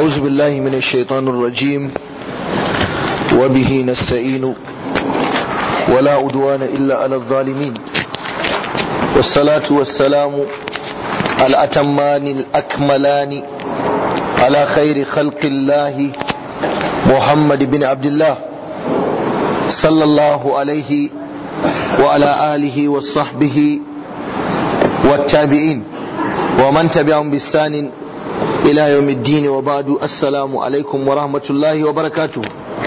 أعوذ بالله من الشيطان الرجيم وبه نستعين ولا أدوان إلا على الظالمين والصلاة والسلام الأتمان الأكملان على خير خلق الله محمد بن عبد الله صلى الله عليه وعلى آله وصحبه والتابعين ومن تبعهم بالسان إلى يوم الدين وبعد السلام عليكم ورحمة الله وبركاته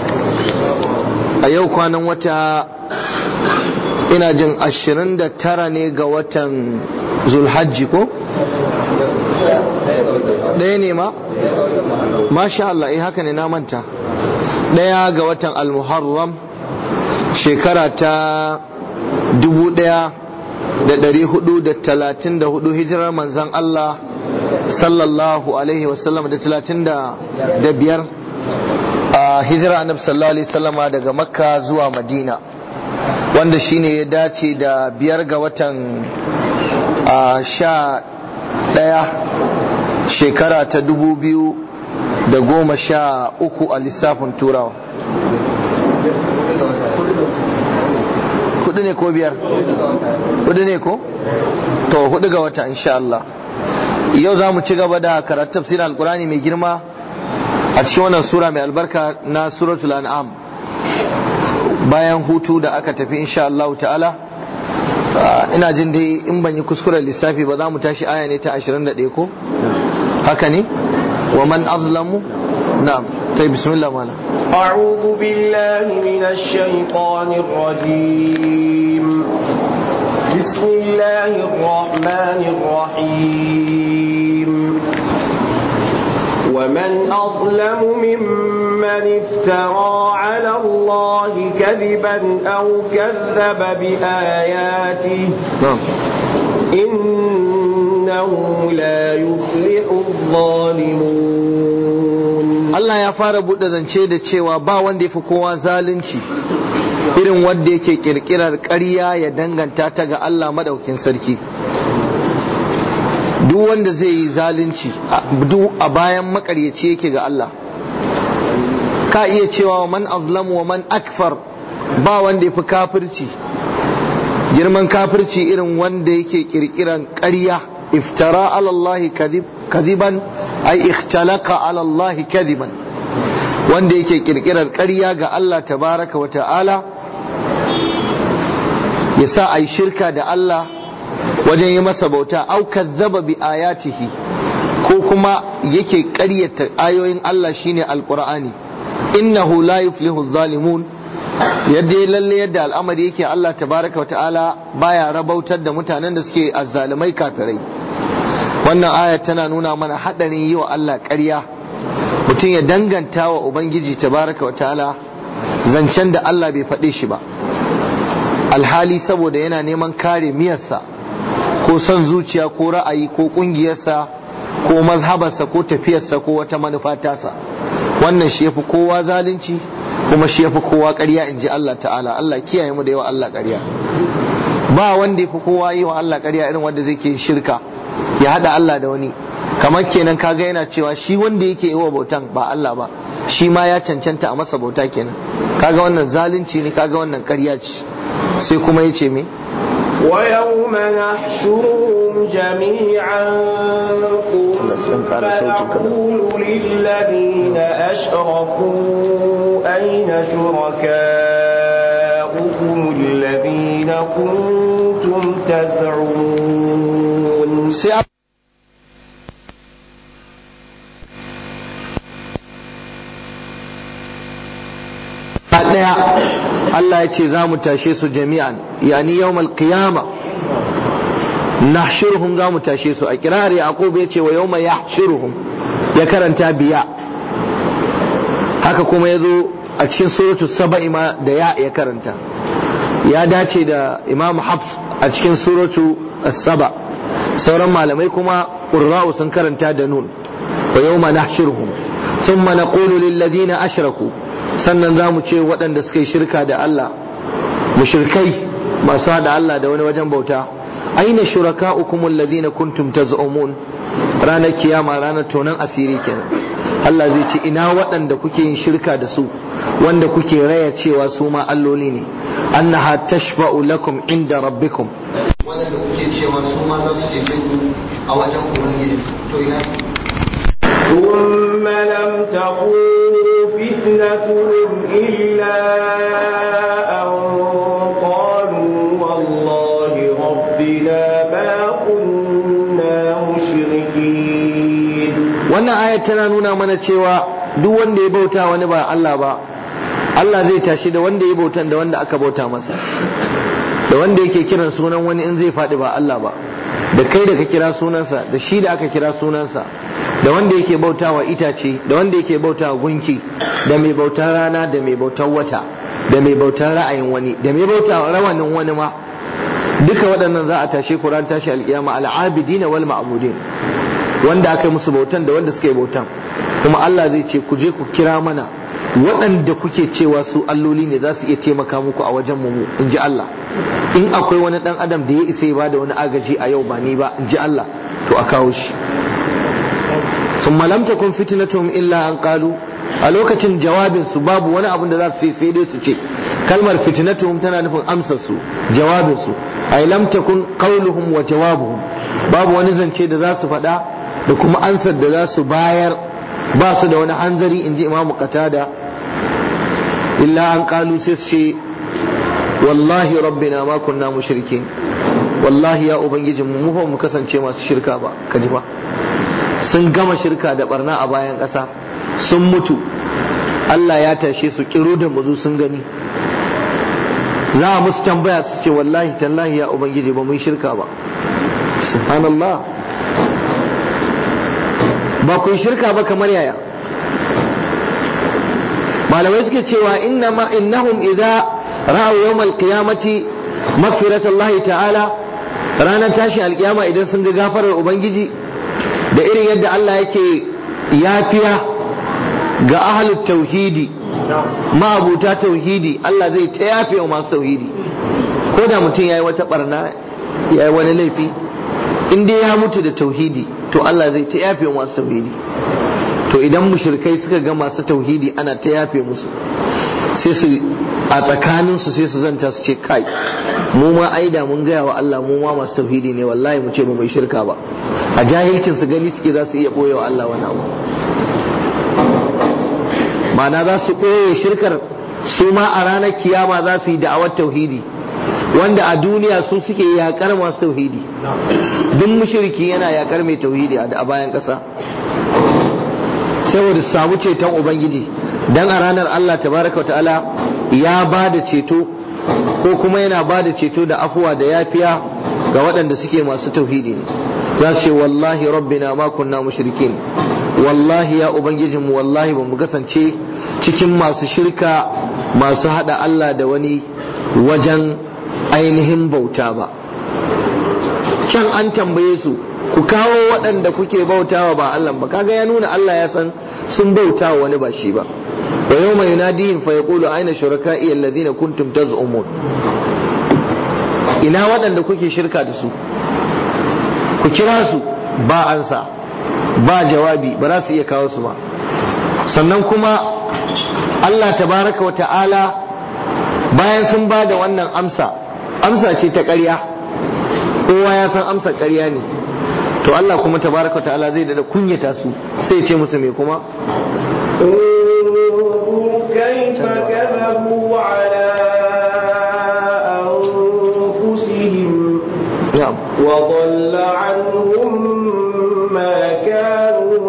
أيوك أنا وتا ina jin ashirin da tara ne ga watan zulhajji ko? ɗaya ne ma? masha Allah eh haka ne na manta ɗaya ga watan almuharram shekara ta dubu ɗaya da ɗari hudu da talatin da hudu hijirar manzan Allah sallallahu alaihi wasallam da talatin da biyar a hijirar annabi sallallahu alaihi wasallama daga makka zuwa madina wanda shine ya dace da biyar ga watan sha ɗaya shekara ta dubu biyu da goma sha uku a lissafin turawa hudu ne ko biyar hudu ne ko to hudu ga wata insha Allah yau za mu ci gaba da karatu tafsirin alkurani mai girma a cikin wannan sura mai albarka na suratul an'am bayan hutu da aka tafi insha Allah ta'ala ina jin dai in ban yi kuskuren lissafi ba za mu tashi aya ne ta 21 ko haka ne wa man azlamu na'am tai bismillah mala أعوذ بالله من الشيطان الرجيم بسم الله الرحمن الرحيم ومن أظلم ممن افترى على الله كذبا أو كذب بآياته na'am إنه لا يفلح الظالمون Allah ya fara buɗe zance da cewa ba wanda ya fi kowa zalunci irin wanda yake kirkirar ƙarya ya danganta ta ga Allah madaukin sarki duk wanda zai yi zalunci duk a bayan makaryaci yake ga Allah ka iya cewa wa man azlamu wa man akfar ba wanda ya fi kafirci girman kafirci irin wanda yake kirkiran ƙarya iftara ala Allah kadiban ai ikhtalaka ala Allah kadiban wanda yake kirkirar ƙarya ga Allah tabaraka wa ta'ala ya sa ai shirka da Allah wajen yi masa bauta au kazzaba bi ayatihi ko kuma yake ƙaryata ayoyin Allah shine alqur'ani innahu la yuflihu zalimun yadda lalle yadda al'amari yake Allah tabaraka wa ta'ala baya rabautar da mutanen da suke azzalumai kafirai wannan aya tana nuna mana hadarin yi wa Allah ƙarya mutum ya danganta wa ubangiji tabaraka wa ta'ala zancen da Allah bai faɗe shi ba alhali saboda yana neman kare miyarsa ko son zuciya ko ra'ayi ko ƙungiyarsa ko mazhabarsa ko tafiyarsa ko wata manufa tasa wannan shi yafi kowa zalunci kuma shi yafi kowa ƙarya in ji Allah ta'ala Allah kiyaye mu da yawa Allah ƙarya ba wanda yafi kowa yi wa Allah ƙarya irin wanda zai ke shirka ya hada Allah da wani kamar kenan kaga yana cewa shi wanda yake yi wa bautan ba Allah ba shi ma ya cancanta a masa bauta kenan kaga wannan zalunci ne kaga wannan ƙarya ce sai kuma ya ce me ويوم نحشرهم جميعا ثم نقول للذين أشركوا أين شركاؤكم الذين كنتم تزعمون sai a ɗaya Allah ya ce za mu tashe su jami'an yani yawmal qiyama nahshuruhum za mu tashe su a kirar yaqub ya ce wa yawma yahshuruhum ya karanta biya haka kuma ya zo a cikin suratul saba'i ma da ya ya karanta ya dace da imam hafs a cikin suratu saba sauran malamai kuma qurra'u sun karanta da nun wa yawma nahshuruhum thumma naqulu lil ladina ashraku sannan za mu ce waɗanda suka yi shirka da Allah mushrikai masu haɗa Allah da wani wajen bauta aina shuraka'ukum alladhina kuntum taz'umun ranar kiyama ranar tonan asiri kenan Allah zai ce ina waɗanda kuke yin shirka da su wanda kuke raya cewa su ma alloli ne annaha tashfa'u lakum inda rabbikum wanda kuke cewa su ma za su ce ku a wajen ubangiji to ina ثم لم تكن فتنتهم إلا أن قالوا والله ربنا ما كنا مشركين wannan ayat tana nuna mana cewa duk wanda ya bauta wani ba Allah ba Allah zai tashi da wanda ya bautan da wanda aka bauta masa da wanda yake kiran sunan wani in zai faɗi ba Allah ba da kai da ka kira sunansa da shi da aka kira sunansa da wanda yake bauta wa itace da wanda yake bauta wa gunki da mai bautar rana da mai bautar wata da mai bautar ra'ayin wani da mai bauta wa rawanin wani ma duka waɗannan za a tashe Qur'an tashi alƙiyama al'abidin wal ma'budin wanda aka yi musu bautan da wanda suka yi bautan kuma Allah zai ce ku je ku kira mana waɗanda kuke cewa su alloli ne za su iya taimaka muku a wajen mu in ji Allah in akwai wani ɗan adam da ya isa ya bada wani agaji a yau ba ni ba in ji Allah to a kawo shi sun malamta kun fitinatum illa an kalu a lokacin jawabin su babu wani abin da za su sai dai su ce kalmar fitinatum tana nufin amsar su jawabin su ay lam takun qawluhum wa jawabuhum babu wani zance da za su faɗa da kuma ansar da za su bayar ba su da wani hanzari in ji imamu qatada illa an kalu sai su ce wallahi rabbina ma kunna mushrikin wallahi ya ubangijin mu ba mu kasance masu shirka ba kaji ba sun gama shirka da barna a bayan ƙasa sun mutu Allah ya tashe su kiro da muzu sun gani za a musu tambaya su ce wallahi tallahi ya ubangiji ba mun shirka ba subhanallah ba kun shirka ba kamar yaya malamai suke cewa innama innahum idza ra'aw yawm al-qiyamati maghfirat Allah ta'ala ranar tashi alkiyama idan sun ga gafarar ubangiji da irin yadda Allah yake yafiya ga ahlut tauhidi ma'abuta tauhidi Allah zai ta yafe wa masu tauhidi ko da mutum yayi wata barna yayi wani laifi in dai ya mutu da tauhidi to Allah zai ta yafe wa masu tauhidi to idan mushrikai suka ga masu tauhidi ana ta yafe musu sai su a tsakanin su sai su zanta su ce kai mu ma aida mun gaya wa Allah mu ma masu tauhidi ne wallahi mu ce ba mai shirka ba a jahilcin su gani suke za su iya boye wa Allah wani abu ma'ana za su ɓoye shirkar su ma a ranar kiyama za su yi da'awar tauhidi wanda a duniya su suke yakar masu tauhidi duk mushriki yana yakar mai tauhidi a bayan ƙasa saboda su samu ceton ubangiji dan a ranar Allah tabaraka wa ta'ala ya ba da ceto ko kuma yana ba da ceto da afuwa da yafiya ga waɗanda suke masu tauhidi ne za su ce wallahi rabbina ma kunna mushrikin wallahi ya ubangijinmu wallahi ba mu kasance cikin masu shirka masu hada Allah da wani wajen ainihin bauta ba can an tambaye su ku kawo waɗanda kuke bautawa ba Allah ba kaga ya nuna Allah ya san sun bautawa wani ba shi ba wa yawma yunadihim fa yaqulu aina shuraka'i alladhina kuntum taz'umun ina waɗanda kuke shirka da su ku kira su ba ansa ba jawabi ba za su iya kawo su ba sannan kuma Allah tabaraka wa ta'ala bayan sun ba da wannan amsa amsa ce ta ƙarya kowa ya san amsa ƙarya ne to Allah kuma tabaraka wa ta'ala zai da kunyata su sai ce musu me kuma كيف كذبوا على أنفسهم na'am وضل عنهم ما كانوا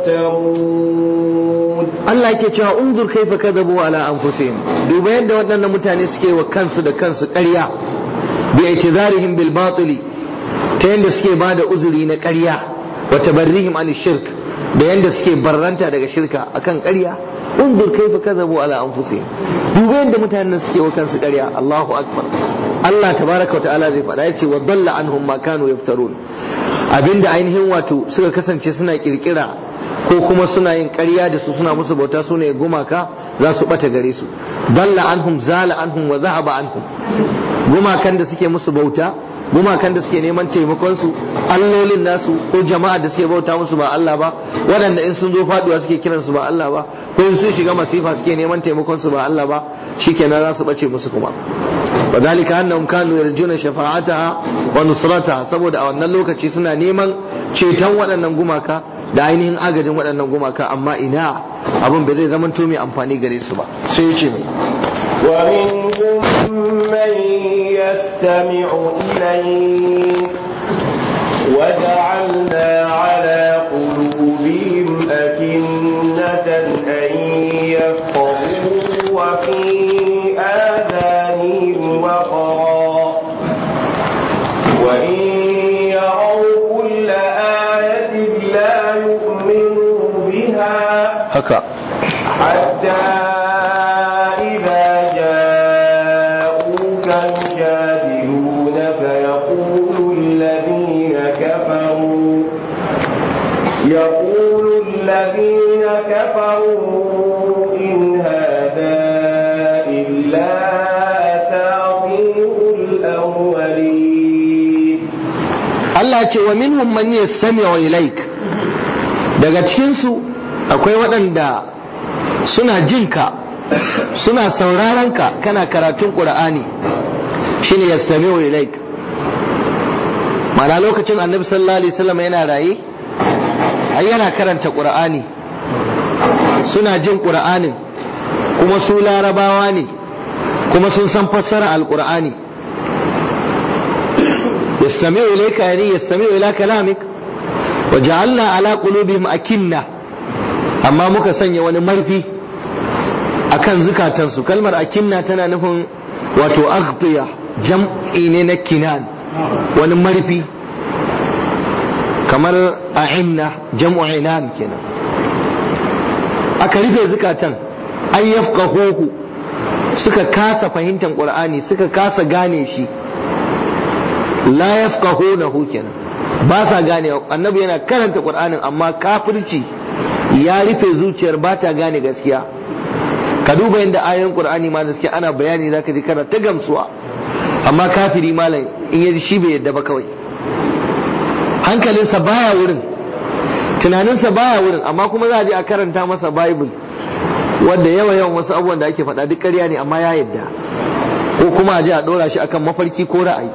يفترون Allah yake cewa unzur kaifa kadhabu ala anfusihim duba yadda waɗannan mutane suke wa kansu da kansu ƙarya bi i'tizarihim bil batili ta yadda suke ba da uzuri na ƙarya wa tabarrihim an shirk da yadda suke barranta daga shirka akan ƙarya unzur kaifa kadhabu ala anfusihim duba yadda mutanen suke wa kansu ƙarya Allahu akbar Allah tabaraka wa ta'ala zai faɗa yace wa dalla anhum ma kanu yaftarun abinda ainihin wato suka kasance suna kirkira ko kuma suna yin ƙarya da su suna musu bauta su ne gumaka za su bata gare su dalla anhum zala anhum wa zahaba anhum gumakan da suke musu bauta gumakan da suke neman taimakon su allolin nasu ko jama'a da suke bauta musu ba Allah ba waɗanda in sun zo faduwa suke kiran su ba Allah ba ko in sun shiga masifa suke neman taimakon su ba Allah ba shikenan za su bace musu kuma وذلك أنهم كانوا يرجون شفاعتها ونصرتها saboda a wannan lokaci suna neman ceton waɗannan gumaka da ainihin agajin waɗannan gumaka amma ina abin bai zai zama mai amfani gare su ba sai ya ce mai ومنهم من يستمع إليك وجعلنا على قلوبهم أكنة أن يفقهوا وفي آذانهم وقرا وإن يروا كل آية لا يؤمنوا بها haka حتى إذا جاءوك يجادلونك يقول الذين كفروا يقول الذين كفروا إن هذا إلا أساطير الأولين Allah ce wa minhum man yastami'u ilaik daga cikin su akwai waɗanda suna jinka suna sauraron ka kana karatun Qur'ani shine yastami'u ilaik mana lokacin Annabi sallallahu alaihi wasallam yana raye ai yana karanta Qur'ani suna jin Qur'anin kuma su larabawa ne kuma sun san fassara al-Qur'ani يستمع إليك يعني يستمع إلى كلامك وجعلنا على قلوبهم أكنة أما muka sanya wani marfi akan zukatansu kalmar akinna tana nufin wato aghtiya jam'i ne na kinan wani marfi kamar a'inna jam'u inan kenan aka rufe zukatan an yafqahuhu suka kasa fahimtar qur'ani suka kasa gane shi la yafqahunahu kenan ba sa gane annabi yana karanta qur'anin amma kafirci ya rufe zuciyar ba ta gane gaskiya ka duba yadda ayoyin qur'ani ma gaskiya ana bayani zaka ji kana ta gamsuwa amma kafiri malam in yaji shi bai yadda ba kawai hankalinsa baya wurin tunaninsa baya wurin amma kuma za a je a karanta masa bible wanda yawa yawan wasu abubuwan da ake faɗa duk ƙarya ne amma ya yadda ko kuma a je a ɗora shi akan mafarki ko ra'ayi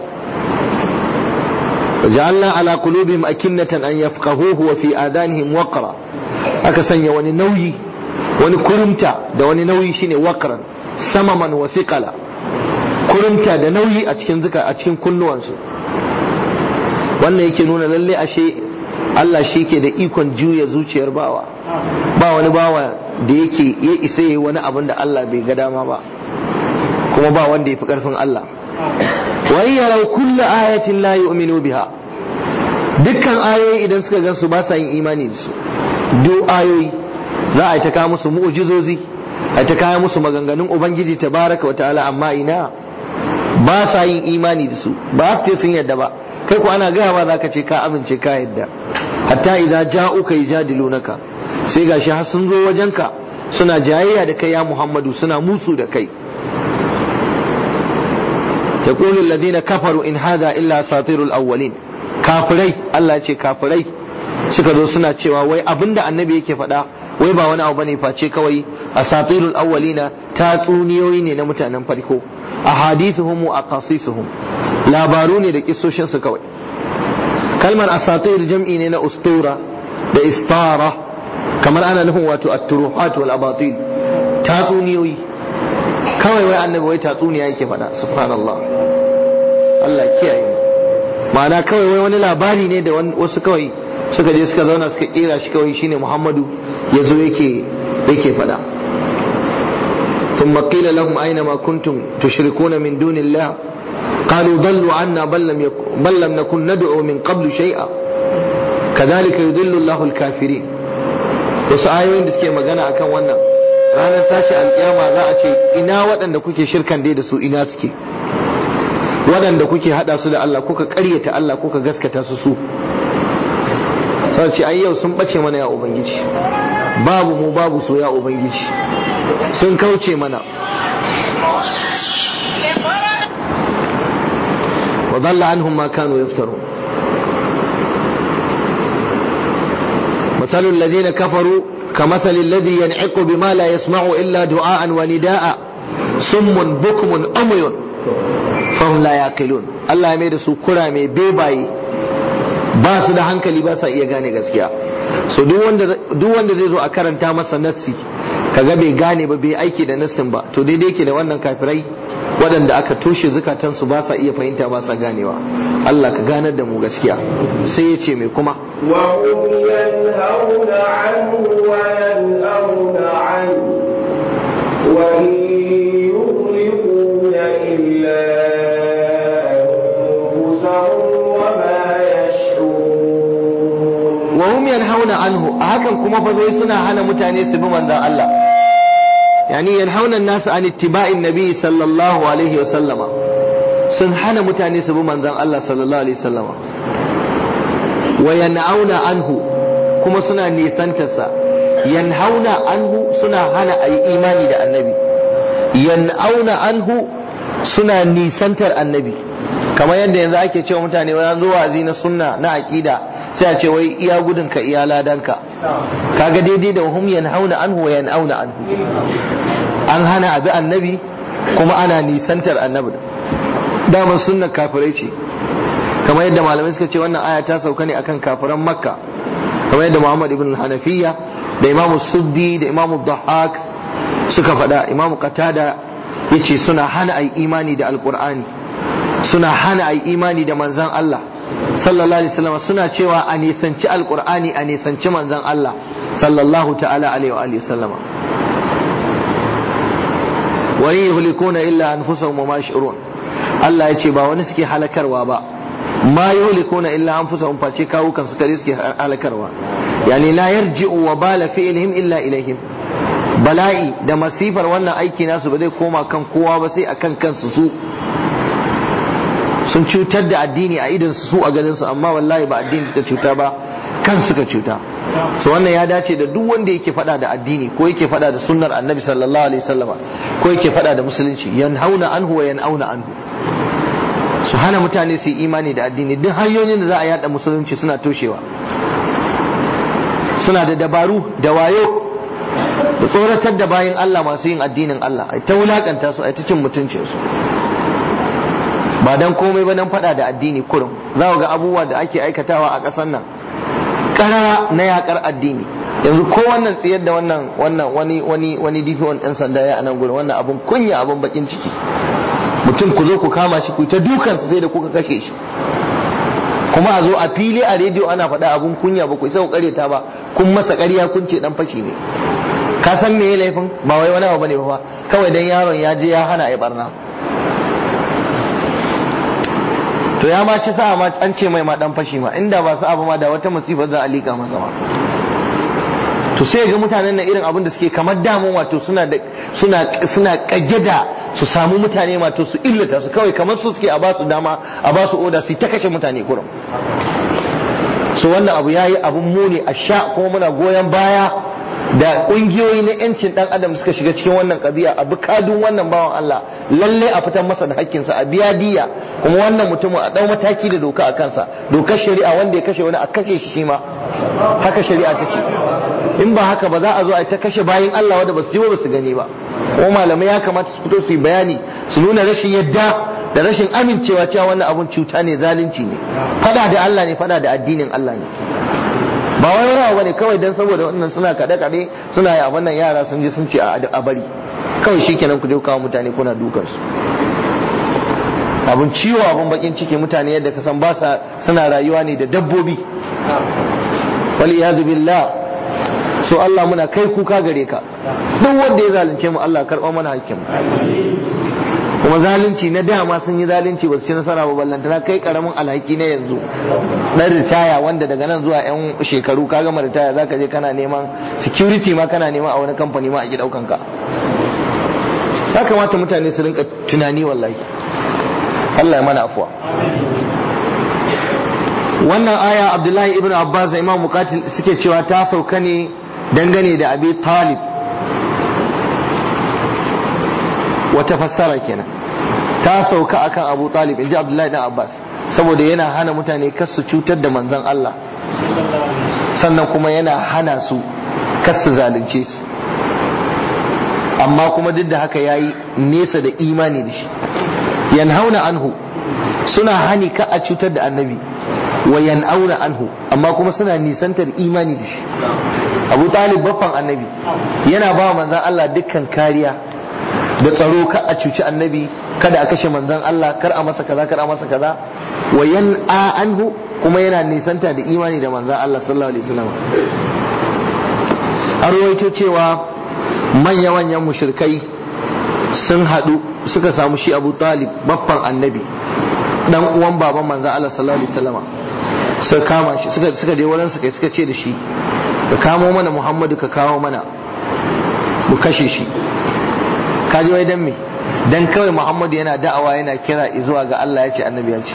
وجعلنا على قلوبهم أكنة أن يفقهوه وفي آذانهم وقرا aka sanya wani nauyi wani kurumta da wani nauyi shine waqran samaman wa thiqala kurumta da nauyi a cikin zuka a cikin kunnuwansu wannan yake nuna lalle ashe Allah shi ke da ikon juya zuciyar bawa ba wani bawa da yake ya isa yi wani abin da Allah bai ga dama ba kuma ba wanda ya fi karfin Allah wa in yaraw kullu ayatin la yu'minu biha dukkan ayoyi idan suka gan su ba sa yin imani da su duk ayoyi za a yi ta kawo musu mu'jizozi a yi ta kawo musu maganganun ubangiji tabaraka wa ta'ala amma ina ba sa yin imani da su ba su ce sun yadda ba kai ko ana gaya ba za ka ce ka amince ka yadda hatta idza ja'uka yujadilunaka sai gashi har sun zo wajenka suna jayayya da kai ya Muhammadu suna musu da kai يقول الذين كفروا إن هذا إلا أساطير الأولين kafirai Allah ce kafirai suka zo suna cewa wai abinda annabi yake faɗa wai ba wani abu bane face kawai asatirul awwalina tatsuniyoyi ne na mutanen farko ahadithuhum wa aqasisuhum labaru ne da kissoshin su kawai kalmar asatir jam'i ne na ustura da istara kamar ana nufin wato at-turuhat wal abatil tatsuniyoyi kawai wai annabi wai tatsuniya yake faɗa subhanallah Allah kiyaye mu ma'ana kawai wai wani labari ne da wasu kawai suka je suka zauna suka kera shi kawai shine Muhammadu ya zo yake yake faɗa ثم قيل لهم أين ما كنتم تشركون من دون الله قالوا ضلوا عنا بل لم, يكن بل لم نكن ندعو من قبل شيئا كذلك يضل الله الكافرين wasu ayoyin da suke magana akan wannan ranar tashi alkiyama za a ce ina waɗanda kuke shirkan dai da su ina suke waɗanda kuke haɗa su da Allah kuka ƙaryata Allah kuka gaskata su su sai ce ai yau sun ɓace mana ya ubangiji babu mu babu so ya ubangiji sun kauce mana wa dhalla anhum ma kanu yaftarun مثل الذين كفروا كمثل الذي ينعق بما لا يسمع إلا دعاء ونداء صم بكم أمي فهم لا يعقلون الله يميد سو كرا مي بيباي ba su da hankali ba sa iya gane gaskiya so duk wanda zai zo a karanta masa nassi kaga bai gane ba bai aiki da nassin ba to daidai yake da wannan kafirai waɗanda aka toshe zukatansu ba sa iya fahimta ba sa ganewa Allah ka ganar da mu gaskiya sai ya ce mai kuma وهم ينهون عنه وينأون عنه وإن يهلكون إلا أنفسهم وما يشعرون wa hum yanhauna anhu a hakan kuma fa zo suna hana mutane su bi manzon Allah yani yanhauna an-nas an ittiba'in nabi sallallahu alaihi wa sallama sun hana mutane su bi manzon Allah sallallahu alaihi wa sallama wa yan'auna anhu kuma suna nisantarsa yanhauna anhu suna hana ayi imani da annabi yan'auna anhu suna nisantar annabi kamar yadda yanzu ake cewa mutane wani zuwa wa'azi na sunna na aqida sai a ce wai iya gudun ka iya ladanka kaga daidai da hum yanhauna anhu wa yan'auna anhu an hana abi annabi kuma ana nisantar annabi damar sunnar kafirai ce kamar yadda malamai suka ce wannan aya ta sauka ne akan kafiran makka kamar yadda muhammad ibn hanafiya da imamu suddi da imamu dhahak suka faɗa imamu qatada yace suna hana ai imani da alqur'ani suna hana ai imani da manzon Allah sallallahu alaihi wasallam suna cewa a nisanci alqur'ani a nisanci manzon Allah sallallahu ta'ala alaihi wa alihi wasallama wa yuhlikuna illa anfusahum wa ma yash'urun Allah ya ce ba wani suke halakarwa ba ma yuhlikuna illa anfusahum face kawo kan su kare suke halakarwa yani la yarji'u wa bala fi'lihim illa ilaihim bala'i da masifar wannan aiki nasu ba zai koma kan kowa ba sai akan kansu su sun cutar da addini a idan su a ganin su amma wallahi ba addini suka cuta ba kan suka cuta so wannan ya dace da duk wanda yake fada da addini ko yake fada da sunnar annabi sallallahu alaihi wasallama ko yake fada da musulunci yanhauna anhu wa yanauna anhu su hana mutane su yi imani da addini duk hanyoyin da za a yada musulunci suna toshewa suna da dabaru da wayo da tsoratar da bayan Allah masu yin addinin Allah ai ta wulakanta su ai ta cin mutuncin su ba dan komai ba dan fada da addini kurum za ga abubuwa da ake aikatawa a ƙasar nan karara na yakar addini yanzu ko wannan tsayar da wannan wannan wani wani wani DP1 ɗan sanda ya anan gurin wannan abun kunya abun bakin ciki mutum ku zo ku kama shi ku ta dukansa sai da kuka kashe shi kuma a zo a fili a rediyo ana faɗa abun kunya ba ku isa ku ta ba kun masa ƙarya kun ce dan fashi ne ka san me laifin ba wai wani abu bane ba kawai dan yaron ya je ya hana ya barna to ya ma ci sa ma an ce mai ma dan fashi ma inda ba su abu ma da wata musibar za a lika masa ma to sai ga mutanen nan irin abin da suke kamar damun wato suna da suna suna kage da su samu mutane wato su illata su kawai kamar su suke a ba su dama a ba su oda su ta kashe mutane kurum so wannan abu yayi abun muni a sha kuma muna goyon baya da kungiyoyi na yancin dan adam suka shiga cikin wannan kadiya a bukadun wannan bawan Allah lalle a fitar masa da hakkinsa a biya diya kuma wannan mutumin a dau mataki da doka a kansa dokar shari'a wanda ya kashe wani a kashe shi shi ma haka shari'a ta ce in ba haka ba za a zo a ta kashe bayin Allah wanda ba su ji ba su gani ba kuma malamai ya kamata su fito su yi bayani su nuna rashin yadda da rashin amincewa cewa wannan abun cuta ne zalunci ne fada da Allah ne fada da addinin Allah ne ba wai wani abu bane kawai dan saboda wannan suna kaɗe kaɗe suna yi a wannan yara sun je sun ce a bari kawai shikenan ku je kawo mutane kuna dukan su abun ciwo abun bakin ciki mutane yadda ka san ba sa suna rayuwa ne da dabbobi wal iyazu billah so Allah muna kai kuka gare ka duk wanda ya zalunce mu Allah karɓa mana hakkin mu kuma zalunci na dama sun yi zalunci ba su ci nasara ba ballantana kai karamin alhaki na yanzu na ritaya wanda daga nan zuwa yan shekaru ka gama ritaya zaka je kana neman security ma kana neman a wani kamfani ma a ki daukan ka ya kamata mutane su rinka tunani wallahi Allah ya mana afuwa wannan aya Abdullahi ibn Abbas da Imam Muqatil suke cewa ta sauka ne dangane da Abi Talib wata fassara kenan ta sauka akan Abu Talib inji Abdullahi dan Abbas saboda yana hana mutane kar su cutar da manzon Allah sannan kuma yana hana su kasu zalunce su amma kuma duk da haka yayi nesa da imani da shi yanhauna anhu suna hani ka a cutar da annabi wa yan'auna anhu amma kuma suna nisantar imani da shi abu talib baffan annabi yana ba manzan Allah dukkan kariya da tsaro ka a cuci annabi kada a kashe manzan Allah kar a masa kaza kar a masa kaza wa yan'a anhu kuma yana nisanta da imani da manzan Allah sallallahu alaihi wasallam a ruwaito cewa manya-manyan mushrikai sun haɗu suka samu shi abu talib baffan annabi dan uwan baban manzan Allah sallallahu alaihi wasallam suka kama shi suka suka je wurin kai suka ce da shi ka kamo mana Muhammadu ka kawo mana mu kashe shi ka ji wai dan me dan kawai Muhammadu yana da'awa yana kira zuwa ga Allah ya ce annabi ya ce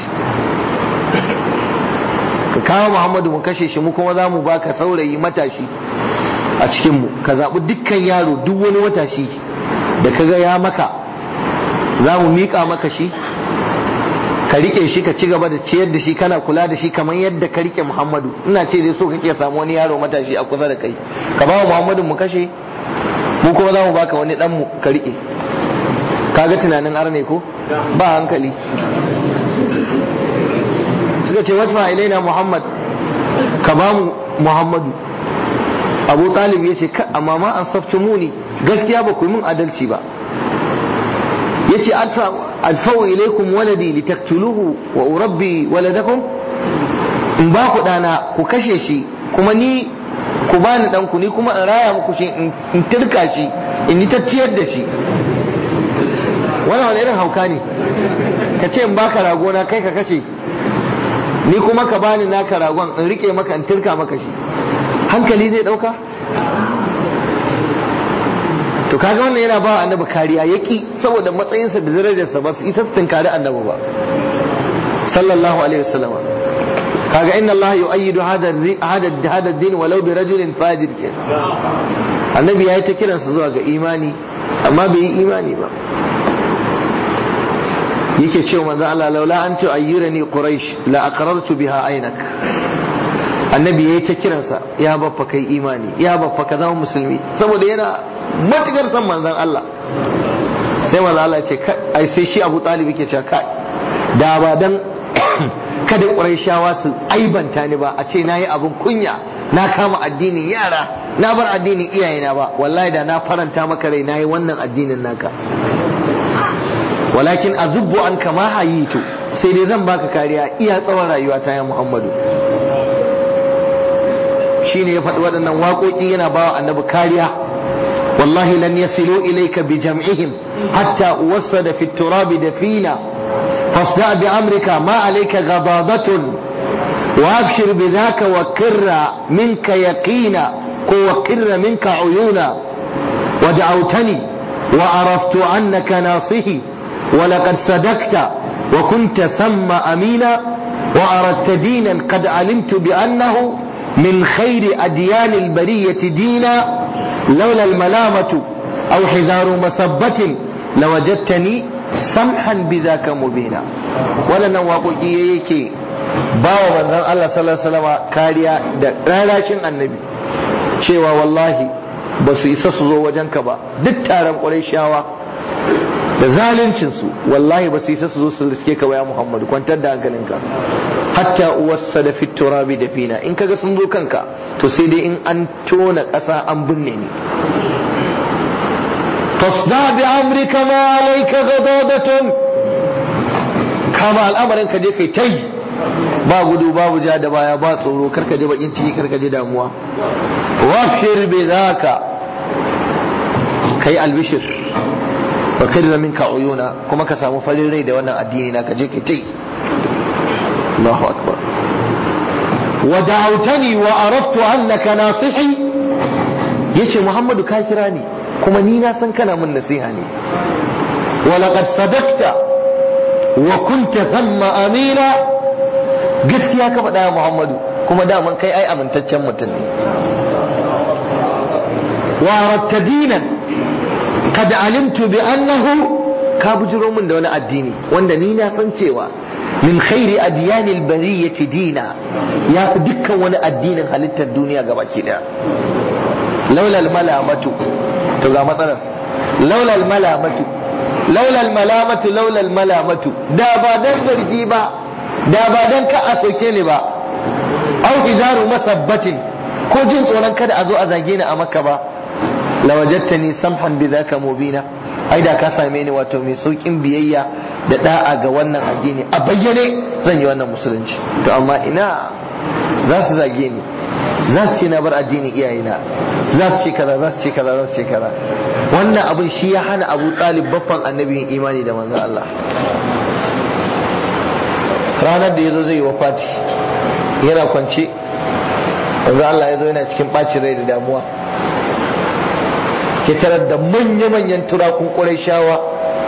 ka kawo Muhammadu mu kashe shi mu kuma za mu baka saurayi matashi a cikin mu ka zaɓi dukkan yaro duk wani matashi da kaga ya maka za mu miƙa maka shi ka rike shi ka ci gaba da ciyar da shi kana kula da shi kamar yadda ka rike Muhammadu ina ce dai so kake samu wani yaro matashi a kusa da kai ka ba Muhammadu mu kashe mu kuma za mu baka wani dan mu ka rike kaga tunanin arne ko ba hankali suka ce wata ilaina Muhammad ka ba mu Muhammadu Abu Talib ya ce amma ma an safce muni gaskiya ba ku yi min adalci ba yace alfau ilaikum waladi litaktuluhu wa urabbi waladakum in ba ku dana ku kashe shi kuma ni ku bani dan ku ni kuma in raya muku shi in tirka shi in yi tacciyar da shi wannan wani irin hauka ne ka ce in baka rago na kai ka kace ni kuma ka bani naka ragon in rike maka in tirka maka shi hankali zai dauka to kaga wannan yana ba annabi kariya yaki saboda matsayinsa da darajarsa ba su isa su tunkari annabi ba sallallahu alaihi wasallam kaga inna Allah yu'ayyidu hada hada hada din walau bi rajulin fajir ke annabi yayi ta kiransa zuwa ga imani amma bai yi imani ba yake cewa manzo Allah laula an tu'ayyirani quraish la aqrartu biha aynak annabi yayi ta kiransa ya baffa kai imani ya baffa ka zama musulmi saboda yana matukar san manzon Allah sai manzon Allah ce ai sai shi Abu Talib yake cewa kai da ba dan kada Qurayshawa su aibanta ni ba a ce nayi abun kunya na kama addinin yara na bar addinin iyayena ba wallahi da na faranta maka rai nayi wannan addinin naka walakin azubbu an kama hayitu sai dai zan baka kariya iya tsawon rayuwa ta ya Muhammadu shine ya faɗi waɗannan waƙoƙi yana bawa annabi kariya wallahi lan yasilu ilayka bi jam'ihim hatta uwassada fi turabi dafina fasda bi amrika ma alayka ghadadatun wa abshir bi dhaka wa kirra minka yaqina ko wa kirra minka uyuna wa da'awtani wa araftu annaka nasihi wa laqad sadaqta wa kunta thamma amina wa aradta dinan qad alimtu bi annahu من خير أديان البرية دينا لولا الملامة أو حذار مسبة لوجدتني سمحا بذاك مبينا ولا نواقو يكي bawa manzon Allah sallallahu alaihi wasallam kariya da rarashin annabi cewa wallahi ba su isa su zo wajenka ba duk taron Qurayshawa da zaluncin su wallahi ba su isa su zo su riske ka ya Muhammadu kwantar da hankalinka hatta uwarsa da turabi da fina in kaga sun zo kanka to sai dai in an tona ƙasa an binne ni fasda bi amrika ma alayka ghadadatun kama al'amarin ka je kai tai ba gudu babu ja da baya ba tsoro karka je bakin ciki karka je damuwa wafshir bi zaka kai albishir wa kirra minka uyuna kuma ka samu farin rai da wannan addini na ka je kai tai الله أكبر ودعوتني وأردت أنك ناصحي يشي محمد كاكراني كما نينا سنكنا من نسيهاني ولقد صدقت وكنت ثم أمينا قلت يا كفا يا محمد كما دائما كي أي أمن تتشمتني وأردت دينا قد علمت بأنه ka bujiro min da wani addini wanda ni na san cewa min khairi adyanil bariyati dina ya fi dukkan wani addinin halittar duniya gabaki daya laulal malamatu to ga matsalar laulal malamatu laulal malamatu laulal malamatu da ba dan zargi ba da ba dan ka a soke ni ba au izaru masabbatin ko jin tsoron kada a zo a zage ni a makka ba lawajattani samhan bidhaka mubina ai da ka same ni wato mai saukin biyayya da da'a ga wannan addini a bayyane zan yi wannan musulunci to amma ina za su zage ni za su ce na bar addinin iyayena za su ce kaza za su ce kaza za su ce kaza wannan abin shi ya hana abu talib baffan annabin imani da manzon Allah ranar da ya zo zai yi wafati yana kwance manzon Allah ya zo yana cikin bacin rai da damuwa ya tarar da manya-manyan turakun ƙurai shawa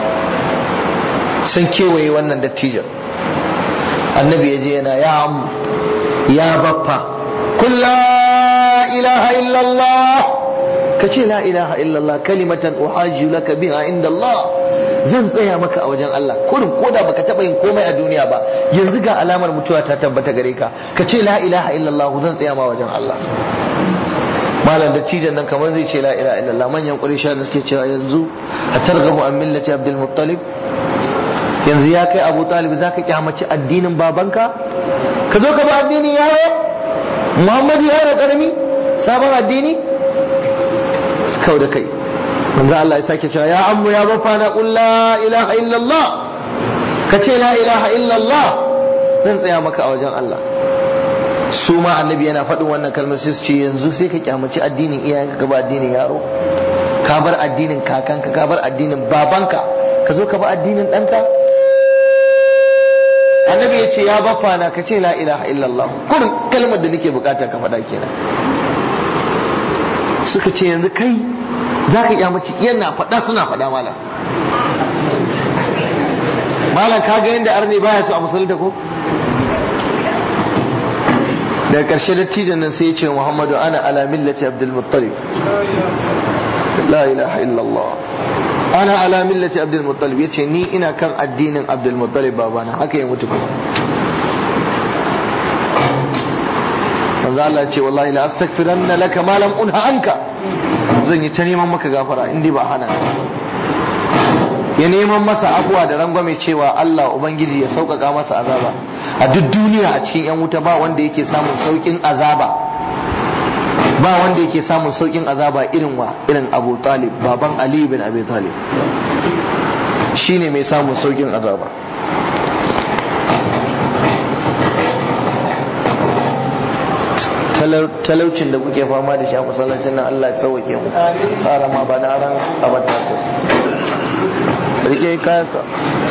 sun kewaye wannan dattijan annabi ya je yana ya amu ya baffa kun la ilaha illallah ka ce la ilaha illallah kalimatan uhajju laka biha inda Allah zan tsaya maka a wajen Allah kurin koda baka taba yin komai a duniya ba yanzu ga alamar mutuwa ta tabbata gare ka ka ce la ilaha illallah zan tsaya ma wajen Allah malam da cijan nan kamar zai ce la ilaha illallah manyan quraysha da suke cewa yanzu a targhabu an millati abdul muttalib yanzu ya kai abu talib zaka kyamaci addinin babanka ka zo ka ba addinin yaro muhammadu yaro karami sabon addini kau da kai manzo Allah ya sake cewa ya ammu ya bafa na qul la ilaha illallah ka ce la ilaha illallah zan tsaya maka a wajen Allah su ma annabi yana faɗin wannan kalmar sai su ce yanzu sai ka kyamaci addinin iyayenka ka ba addinin yaro ka bar addinin kakanka ka bar addinin babanka ka zo ka ba addinin ɗanka annabi ya ce ya bafa na ka ce la ilaha illallah kurin kalmar da nake bukata ka faɗa kenan suka ce yanzu kai za ka kyamaci yana faɗa suna faɗa malam malam ka ga yadda arne baya so a musulunta ko daga ƙarshe dattijan nan sai ya ce muhammadu ana ala millati abdul muttalib la ilaha illallah ana ala millati abdul muttalib yace ni ina kan addinin abdul muttalib babana haka ya mutu kuma manzo Allah ce wallahi la astaghfiranna laka ma lam unha anka zan yi ta neman maka gafara in ba hana ya neman masa abuwa da rangwame cewa Allah ubangiji ya sauƙaƙa masa azaba a duk duniya a cikin yan wuta ba wanda yake samun sauƙin azaba ba wanda yake samun sauƙin azaba irin wa irin Abu Talib baban Ali bin Abi Talib shine mai samun sauƙin azaba talaucin da kuke fama da shi a masallacin nan Allah ya sauke mu fara ma ba na ran abata ko rike kayan ka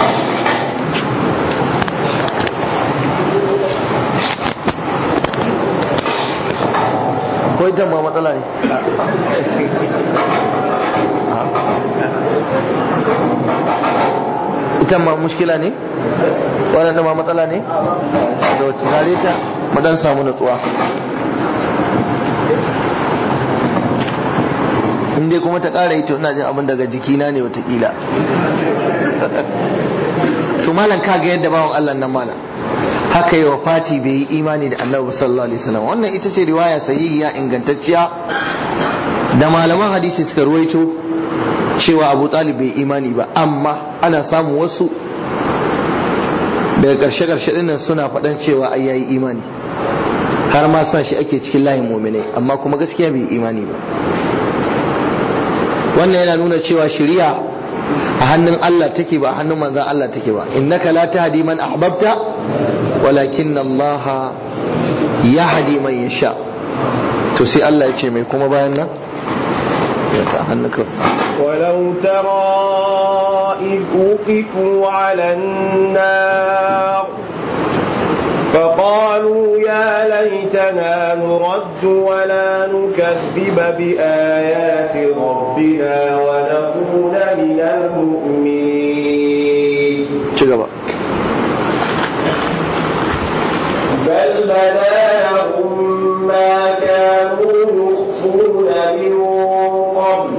ko ita ma matsala ne ita ma mushkila ne waɗanda ma matsala ne to tare ta mu dan samu natsuwa in dai kuma ta ƙara yi to ina jin abin daga jikina ne watakila to malam ka ga yadda bawan Allah nan malam haka yi wa fati bai yi imani da annabi sallallahu alaihi wasallam wannan ita ce riwaya sahihiya ingantacciya da malaman hadisi suka ruwaito cewa Abu Talib bai imani ba amma ana samun wasu daga ƙarshe ƙarshe dinnan suna faɗan cewa ai yayi imani har ma sa shi ake cikin layin mu'minai amma kuma gaskiya bai imani ba wannan yana nuna cewa shari'a a hannun Allah take ba a hannun manzan Allah take ba innaka la tahdi man ahbabta walakin Allah yahdi man yasha to sai Allah ya ce mai kuma bayan nan ya ta hannuka ولو ترى إذ وقفوا على النار فقالوا يا ليتنا نرد ولا نكذب بآيات ربنا ونكون من المؤمنين cigaba بل بدا لهم ما كانوا يخفون من قبل